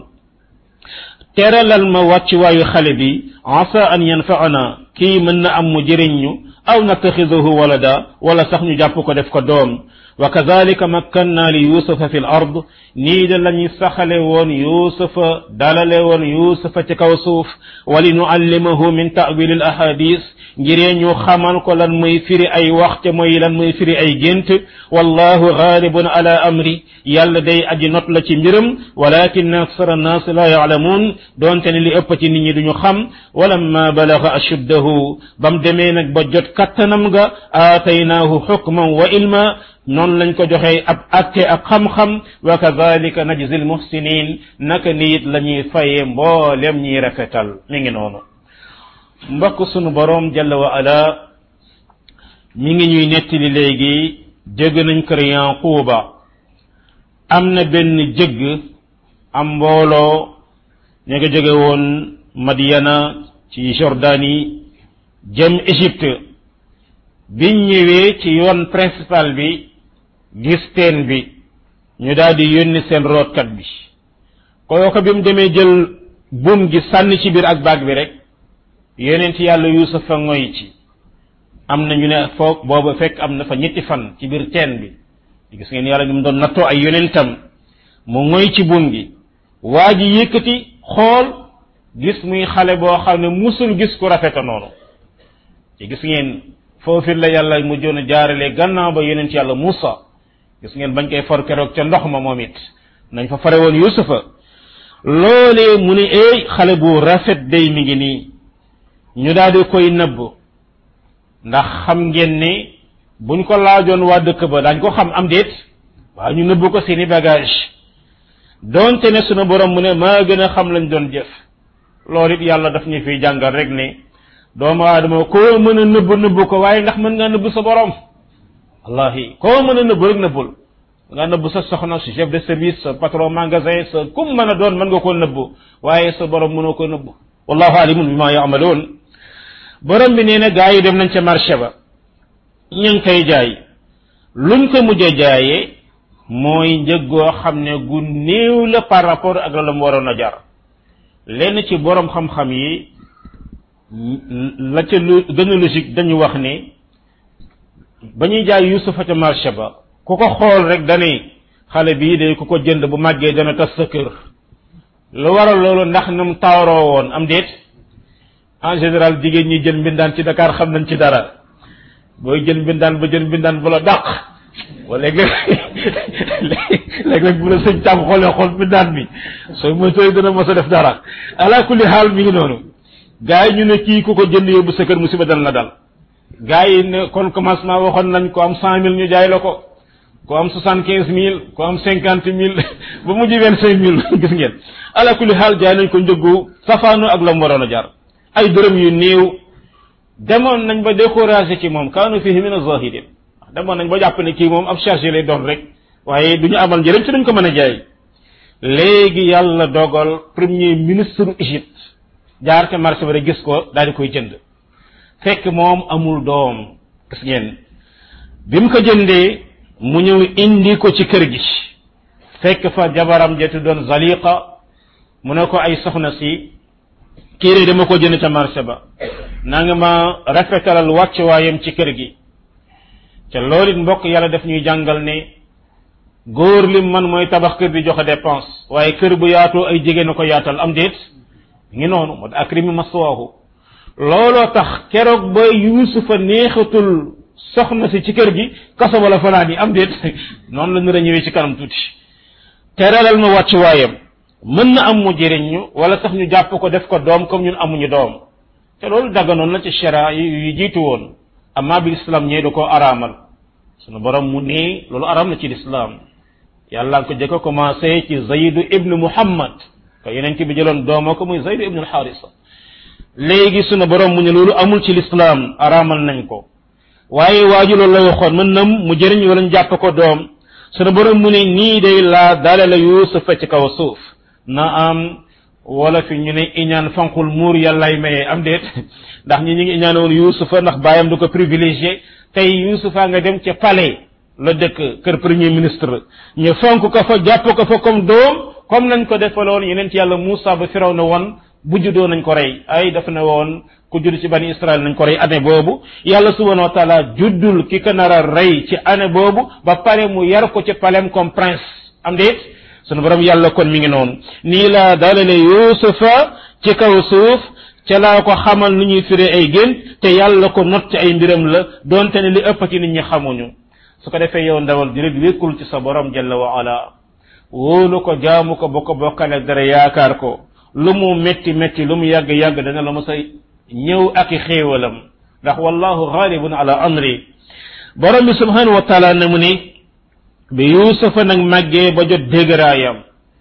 teralal ma wàccuwaayu xale bi asa an yanfaana kii mën na am mu jëriñ ñu aw nattaxidahu walada wala sax ñu jàpp ko def ko doom wa kadalika makkanna li yusufa fi l ard nii de lañu saxale woon yusufa dalale woon yusufa ci kaw suuf wali nuallimahu min tawil al ahadis ngiree ñu xamal ko lan muy firi ay wax te mooy lan muy firi ay gént wallahu ghalibun ala amri yàlla day aji not la ci mbiram walakin aksar annas la ya'lamun doonte ne li ëpp ci nit ñi duñu xam walamma balaga ashuddahu bam demee nag ba jot kattanam ga aataynaahu xukman wa ilma noonu lañ ko joxee ab atte ak xam-xam wa kadalika najzi almuhsinin naka niit la ñuy fayee mboolem ñiy rafetal mi ngi noonu mbokk sunu boroom jalla wa ala mi ngi ñuy nettali léegi jëgg nañ kër yanquuba am na benn jëgg am mbooloo ña nga jóge woon madiana ci jordanie jëm égypte biñ ñëwee ci yoon principal bi gis teen bi ñu daal di yónni seen rootkat bi kooka bi mu demee jël buum gi sànni ci biir ak baag bi rek yonent yàlla yuusufa ngoy ci am na ñu ne foog booba fekk am na fa ñetti fan ci biir teen bi gis ngeen yàlla ni mu doon nattoo ay yonentam mu ngoy ci buum gi waa ji yëkkati xool gis muy xale boo xam ne musul gis ku rafeta noonu ci gis ngeen foofu la yàlla mujjoon a jaarale gannaaw ba yonent yàlla Muusa gis ngeen bañ koy for keroog ca ndox ma moom it nañ fa fare woon yusufa loolee mu ne eey xale bu rafet day mi ngi nii ñu daal di koy nëbb ndax xam ngeen ne buñ ko laajoon waa dëkk ba dañ ko xam am déet waaw ñu nëbb ko seeni bagage donte ne sunu borom mu ne maa gën a xam lañ doon jëf loolu it yàlla daf ñu fiy jàngal rek ne doomu aadama koo mën a nëbb nëbb ko waaye ndax mën ngaa nëbb sa borom wallahi koo mën a nëbb rek nëbbul nga nëbb sa soxna sa chef de service sa patron magasin sa kum mën a doon mën nga koo nëbb waaye sa borom mënoo ko nëbb wallahu alimun bima yaamaloon borom bi nee na gaa yi dem nañ ca marché ba ñu ngi koy jaay luñ ko mujj a jaayee mooy njëg goo xam ne gu néew la par rapport ak la mu waroon a jar lenn ci borom xam-xam yi la ca lu gën a logique dañu wax ne ba ñuy jaay yusufa ca marché ba ku ko xool rek dane xale bii de ku ko jënd bu màggee dana tas sa kër lu waral loolu ndax nam taaroo woon am déet en général jigéen ñi jël mbindaan ci Dakar xam nañ ci dara booy jël mbindaan ba jël mbindaan bu la dàq wala léeg-léeg léeg-léeg bu la sëñ tàmm xoolee xool mbindaan mi sooy moytooy dana mos a def dara ala kulli xaal mi ngi noonu gars yi ñu ne kii ku ko jënd yóbbu sa kër musiba dana la dal gars yi ne kon commencement waxoon nañ ko am cent mille ñu jaay la ko ko am soixante quinze mille ko am cinquante mille ba mujj vingt cinq mille gis ngeen ala kulli xaal jaay nañ ko njëggu safaanu ak la mu waroon a jar ay dërëm yu néew demoon nañ ba découragé ci moom kaanu fihi min azahidin demoon nañ ba jàpp ne kii moom ab chargé lay doon rek waaye du ñu amal njëriñ ci duñ ko mën a jaay léegi yàlla dogal premier ministre Égypte jaar ca marché ba rek gis ko daal di koy jënd fekk moom amul doom gis ngeen bi mu ko jëndee mu ñëw indi ko ci kër gi fekk fa jabaram jetu doon zaliqa mu ne ko ay soxna si kii de dama ko jënd ca marché ba na nga ma rafetalal wàccuwaayam ci kër gi ca loolu it mbokk yàlla daf ñuy jàngal ne góor lim man mooy tabax kër di joxe dépense waaye kër bu yaatoo ay jigéen a ko yaatal am déet ngi noonu moo akrimi maswaahu looloo tax keroog ba yuusufa neexatul soxna si ci kër gi kaso wala fanaan yi am déet noonu la nar a ñëwee ci kanam tuuti teralal ma wàccuwaayam mën na am mu jëriñ ñu wala sax ñu jàpp ko def ko doom comme ñun amuñu doom te loolu dagganoon na ci shara yu jiitu woon amma bi islam ñee da koo araamal sunu borom mu ne loolu araam na ci lislaam yàlla nga ko jëkk a commencé ci zaydu ibnu muhammad te yeneen ki bi jëloon dooma ko muy zaydu ibnu alxaarisa léegi sunu borom mu ne loolu amul ci lislaam araamal nañ ko waaye waaju loolu la waxoon mën nam mu jëriñ wala ñu jàpp ko doom sunu borom mu ne nii day laa daale la yuusufa ci kaw suuf na am wala fi ñu ne iñaan fanqul muur yàllay maye am déet ndax ñi ñu ngi iñaane woon yuusufa ndax baayam du ko privilégié tey yuusufa nga dem ca palais la dëkk kër premier ministre ñu fonk ko fa jàpp ko fa comme doom comme nañ ko defaloon yeneen ci yàlla Moussa ba firaw na woon bu juddoo nañ ko rey ay daf ne woon ku judd ci bani Israël nañ ko rey année boobu yàlla subhanahu wa taala juddul ki ko nar a rey ci année boobu ba pare mu yar ko ci palem comme prince am déet sunu borom yàlla kon mi ngi noonu nii laa dalale yuusufa ci kaw suuf ca laa ko xamal nu ñuy firee ay gén te yàlla ko not ci ay mbiram la donte ne li ëpp ci nit ñi xamuñu su ko defee yow ndawal di rek wékkul ci sa borom jalla wa ala wóolu ko jaamu ko ba ko bokkale dara yaakaar ko lu mu metti metti lu mu yàgg yàgg dana la mos a ñëw ak i xéewalam ndax wallahu ghalibun ala amri borom bi subhanahu wa taala ne mu ni bi yuusufa nag màggee ba jot dégëraayam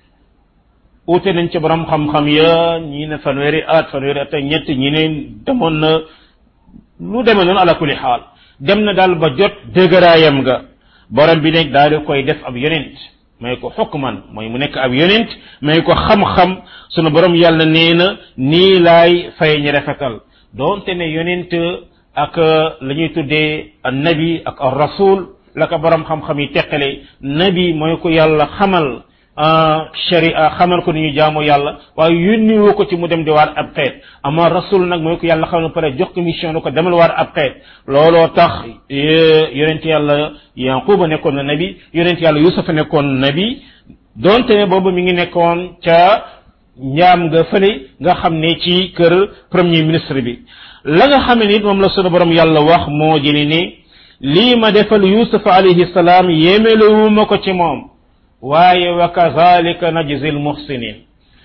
ute nañ ci borom xam-xam ya ñi ne fanweeri at fanweeri at ak ñett ñi ne demoon na lu demee noonu ala kulli xaal dem na daal ba jot dégëraayam nga borom bi nekk daal di koy def ab yonent may ko xukman mooy mu nekk ab yonent may ko xam-xam sunu borom yàlla nee na nii laay fay ñi rafetal doonte ne yonent ak la ñuy tuddee nabi ak ar rasul la ko borom xam-xam yi teqale nabi mooy ko yàlla xamal sharia xamal ko ni ñu jaamu yàlla waaye yónni woo ko ci mu dem di waar ab xeet ama rasul nag mooy ko yàlla xamal pare jox ko mission ko demal waar ab xeet looloo tax yonent yàlla yanquba nekkoon na nabi yonent yàlla yusufa nekkoon nabi donte ne boobu mi ngi nekkoon ca njaam nga fële nga xam ne ci kër premier ministre bi la nga xam ne nit moom la sunu borom yàlla wax moo jëli ne lii ma defal yusufa alayhi salaam yéemelewuma ko ci moom waaye wa kazalika najzi al muhsinin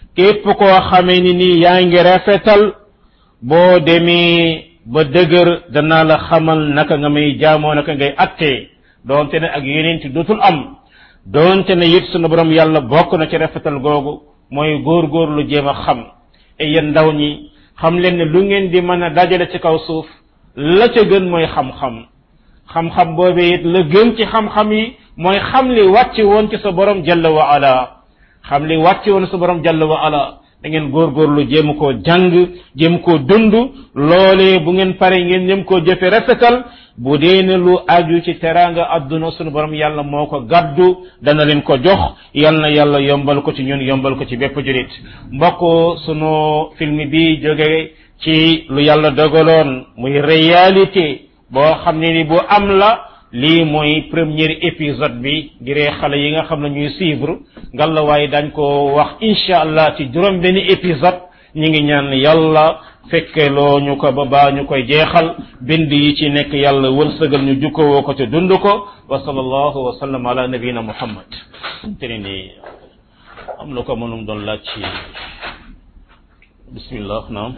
képp koo xamee ni nii yaa ngi rafetal boo demee ba dëgër danaa la xamal naka nga may jaamoo naka ngay attee doonte ne ak yeneen ci dootul am doonte ne it sunu borom yàlla bokk na ci rafetal googu mooy góor-góor lu jéem a xam e yéen ndaw ñi xam leen ne lu ngeen di mën a dajale ci kaw suuf la ca gën mooy xam-xam xam-xam boobee it la gën ci xam-xam yi mooy xam li wàcc woon ci sa borom jalla wa ala xam li wàcc woon sa borom jalla wa ala da ngeen góorgóorlu jéem koo jàng jéem koo dund loolee bu ngeen pare ngeen ñëm koo jëfe rafetal bu dee ne lu aju ci teraanga adduna sunu borom yàlla moo ko gàddu dana leen ko jox yal na yàlla yombal ko ci ñun yombal ko ci bépp julit mbokk sunu film bi jóge ci lu yàlla dogaloon muy réalité boo xam ne ni bu am la lii mooy premier épisode bi ngiree xale yi nga xam ne ñuy suivre ngalla waaye dañ ko wax incha allah ci juróom benn épisode ñi ngi ñaan yàlla fekke loo ñu ko ba baa ñu koy jeexal bind yi ci nekk yàlla wërsëgal ñu jukkowoo ko te dund ko wa sallallahu wa sallam ala nabiyina muhammad te ne ni am na ko mënum doon laaj ci bismillah naam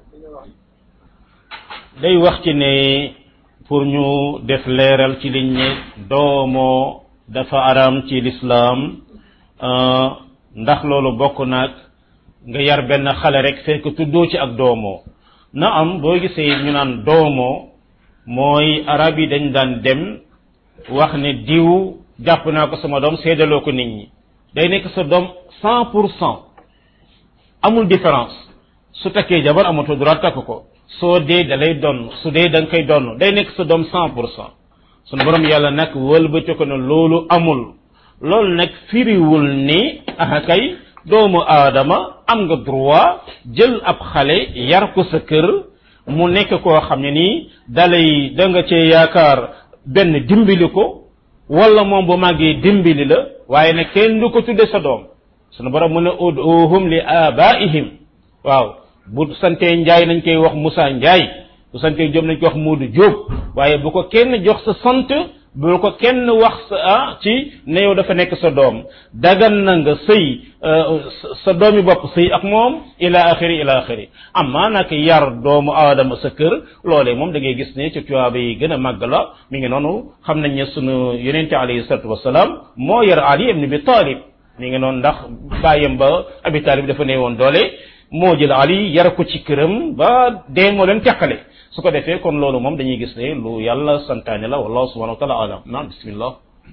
day wax ci ne pour ñu def leeral ci liñ ne doomoo dafa araam ci lislaam ndax loolu bokk naag nga yar benn xale rek fekk tuddoo ci ak doomoo na am boo gisee ñu naan doomoo mooy arab yi dañ daan dem wax ne diw jàpp naa ko sama doom seedaloo ko nit ñi day nekk sa doom cent pour cent amul différence su takkee jabar amatoo droit takk ko soo dee da lay donn su dee da nga koy donn day nekk sa doom cent pour cent sunu borom yàlla nag wëlbati ko ne loolu amul loolu nag firiwul ni ah kay doomu aadama am nga droit jël ab xale yar ko sa kër mu nekk koo xam ne nii dalay da nga cee yaakaar benn dimbali ko wala moom bu màggee dimbali la waaye nag kenn du ko tudde sa doom sunu borom mu ne uduhum li abaihim waaw bu santee njaay nañ koy wax Moussa Njaay bu santee Jóob nañ koy wax Moodu Jóob waaye bu ko kenn jox sa sant bu ko kenn wax sa ah ci ne yow dafa nekk sa doom dagan na nga sëy sa doomi bopp sëy ak moom ila axiri ila axiri amma nag yar doomu aadama sa kër loolee moom da ngay gis ne ci tuyaaba yi gën a màgg la mi ngi noonu xam nañ ne sunu yonente alayhi salatu wasalaam moo yar Ali ibn Abi Talib mi ngi noonu ndax bàyyam ba Abi Talib dafa ne woon doole moo jël Ali yar ko ci këram ba dee moo leen teqale su ko defee kon loolu moom dañuy gis ne lu yàlla santaane la wallahu subhanahu wa taala alam naam bismillah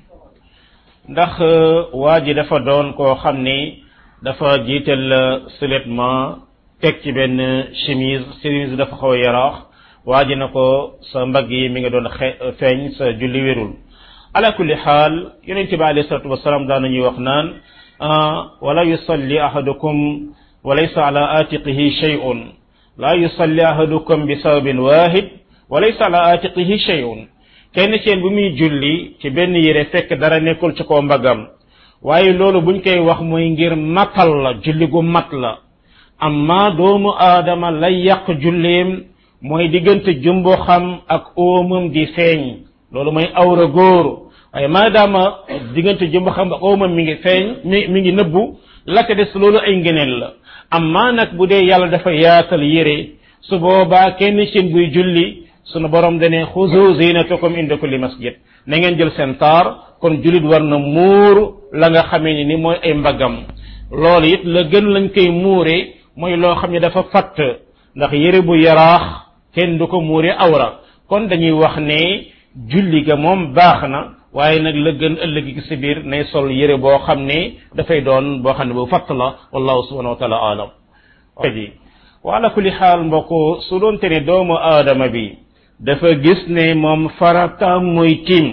ndax waa ji dafa doon koo xam ni dafa jiital seulement teg ci benn chemise chemise dafa xaw a yaraax waa ji na ko sa mbagg yi mi nga doon xe feeñ sa julli wérul ala kulli xaal yonent bi alayhi salatu wasalaam daan nañuy wax naan wala yusalli ahadukum وليس على آتقه شيء لا يصلي أحدكم بثوب واحد وليس على آتقه شيء kenn seen bu muy julli ci benn yére fekk dara nekkul ci kaw mbagam waaye loolu buñ koy wax mooy ngir matal la julli gu mat la amma doomu aadama lay yàq julleem mooy diggante jumbo xam ak óomam di feeñ loolu mooy awra góor waaye maadaama diggante jumbo xam ak óomam mi ngi feeñ mi mi ngi nëbbu la ca des loolu ay ngëneel la amma nag bu dee yàlla dafa yaatal yére su boobaa kenn seen buy julli sunu borom dane xuzu zinatakum inda kulli masjid na ngeen jël seen taar kon jullit war na muur la nga xamee ni ni mooy ay mbagam loolu it la gën lañ koy muure mooy loo xam ne dafa fatt ndax yére bu yaraax kenn du ko muure awra kon dañuy wax ne julli ga moom baax na waaye nag la gën ëllëg gi si biir nay sol yére boo xam ne dafay doon boo xam ne bu fatt la wallahu subhanahu wa taala alam ji wa ala kulli xaal mbokk su doon te ne doomu aadama bi dafa gis ne moom farata mooy tiim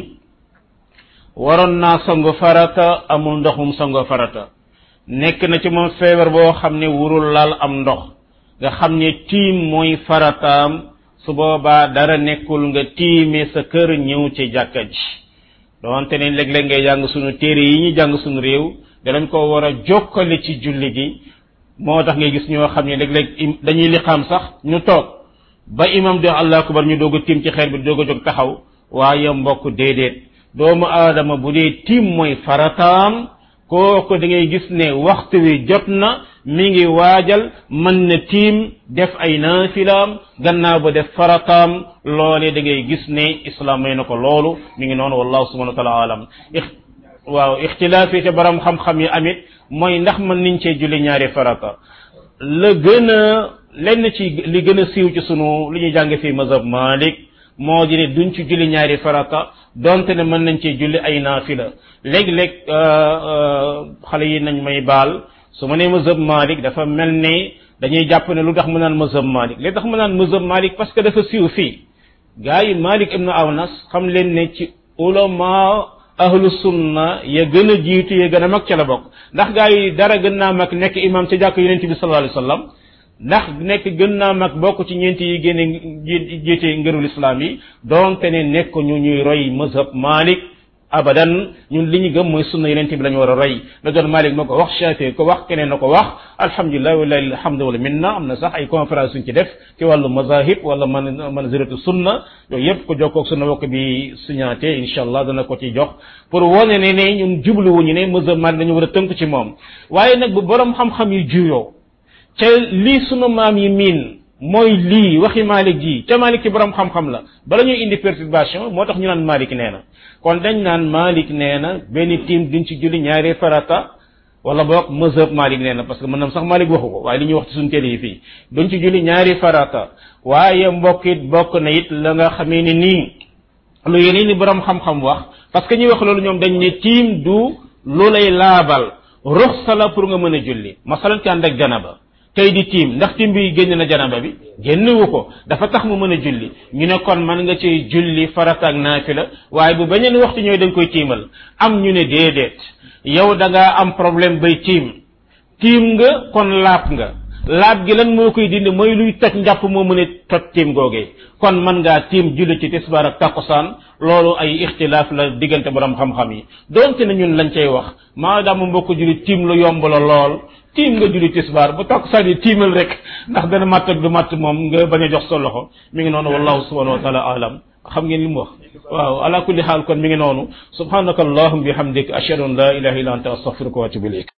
waroon naa sangu farata amul ndoxum sangu farata nekk na ci moom feebar boo xam ne wurul laal am ndox nga xam ne tiim mooy farataam su boobaa dara nekkul nga tiime sa kër ñëw ci jàkka ji doonte ne léeg-léeg ngay jàng sunu téere yi ñu jàng sunu réew danañ ko war a jokkale ci julli gi moo tax ngay gis ñoo xam ne léeg-léeg dañuy liqaam sax ñu toog ba imam di allah akbar ñu doog a tiim ci xeer bi doog a jóg taxaw waaye mbokk déedéet doomu aadama bu dee tiim mooy farataam kooku da ngay gis ne waxtu wi jot na mi ngi waajal mën na tiim def ay naafilaam gannaaw ba def farataam loolee da ngay gis ne islam may na ko loolu mi ngi noonu wallahu subhanahu wa taala alam waaw ixtilaaf yi ca borom xam-xam yi amit mooy ndax mën niñ cee julli ñaari farata la gën a lenn ci li gën a siiw ci sunu li ñuy jàng fii mazhab malik moo di ne duñ ci julli ñaari farata donte ne mën nañ cee julli ay naafila léeg-léeg xale yi nañ may baal su ma nee mazhab malik dafa mel ne dañuy jàpp ne lu tax mu naan mazhab malik li tax mu naan mazhab malik parce que dafa siiw fii gaa yi malik ibnu awnas xam leen ne ci ulama ahlu sunna ya gën a jiitu ya gën a mag ca la bokk ndax gaa yi dara gën naa mag nekk imam ca jàkk yonente bi sallallahu alayhi wasallam ndax nekk gën naa mag bokk ci ñeenti yi génne jiite ngërul islam yi donte ne nekk ñu ñuy roy mazhab malik abadan ñun li ñu gëm mooy sunna yonente bi la ñu war a roy la doon malik ma ko wax shafi ko wax keneen na ko wax alhamdulilah walilahi alhamdu wala minna am na sax ay conférence suñ ci def ci wàllu mazahib wala man manziratu sunna yooyu yëpp ko jokkoog sunna wokk bi signaté insha allah dana ko ci jox pour wone ne ne ñun jubluwuñu ne mazhab malik dañu war a tënk ci moom waaye nag bu borom xam-xam yi juyoo ca lii sunu maam yi miin mooy lii waxi Malik ji ca Malik ci borom xam-xam la bala ñuy indi perturbation moo tax ñu naan Malik nee na kon dañ naan Malik nee na benn tiim duñ ci julli ñaari farata wala boog mazhab Malik nee na parce que mën na sax Malik waxu ko waaye li ñuy wax ci suñu télé yi fii duñ ci julli ñaari farata waaye mbokk it bokk na it la nga xamee ni nii lu yeneen ni borom xam-xam wax parce que ñuy wax loolu ñoom dañ ne tiim du lu lay laabal ruxsa la pour nga mën a julli masalan ci ànd ak janaba tey di tiim ndax tiim bi génn na janaba bi génnewu ko dafa tax mu mën a julli ñu ne kon mën nga ci julli farata ak naafila waaye bu beneen waxtu ñooy dañ koy tiimal am ñu ne déedéet yow da ngaa am problème bay tiim tiim nga kon laab nga laab gi lan moo koy dindi mooy luy toj njàpp moo mën a toj tiim googee kon mën ngaa tiim julli ci tisbaar ak takkusaan loolu ay ixtilaaf la diggante borom xam-xam yi donte ne ñun lañ cay wax maadaama mbokk julli tiim lu yomb la lool tiim nga julli tisbaar bu takkusaan yi tiimal rek ndax dana matt ak du matt moom nga bañ a jox sa loxo mi ngi noonu wallahu subhanahu wa taala alam xam ngeen li mu wax waaw ala kulli xaal kon mi ngi noonu subhanaka allahumma bihamdik ashhadu an la ilaha illa anta astaghfiruka wa atubu ilayk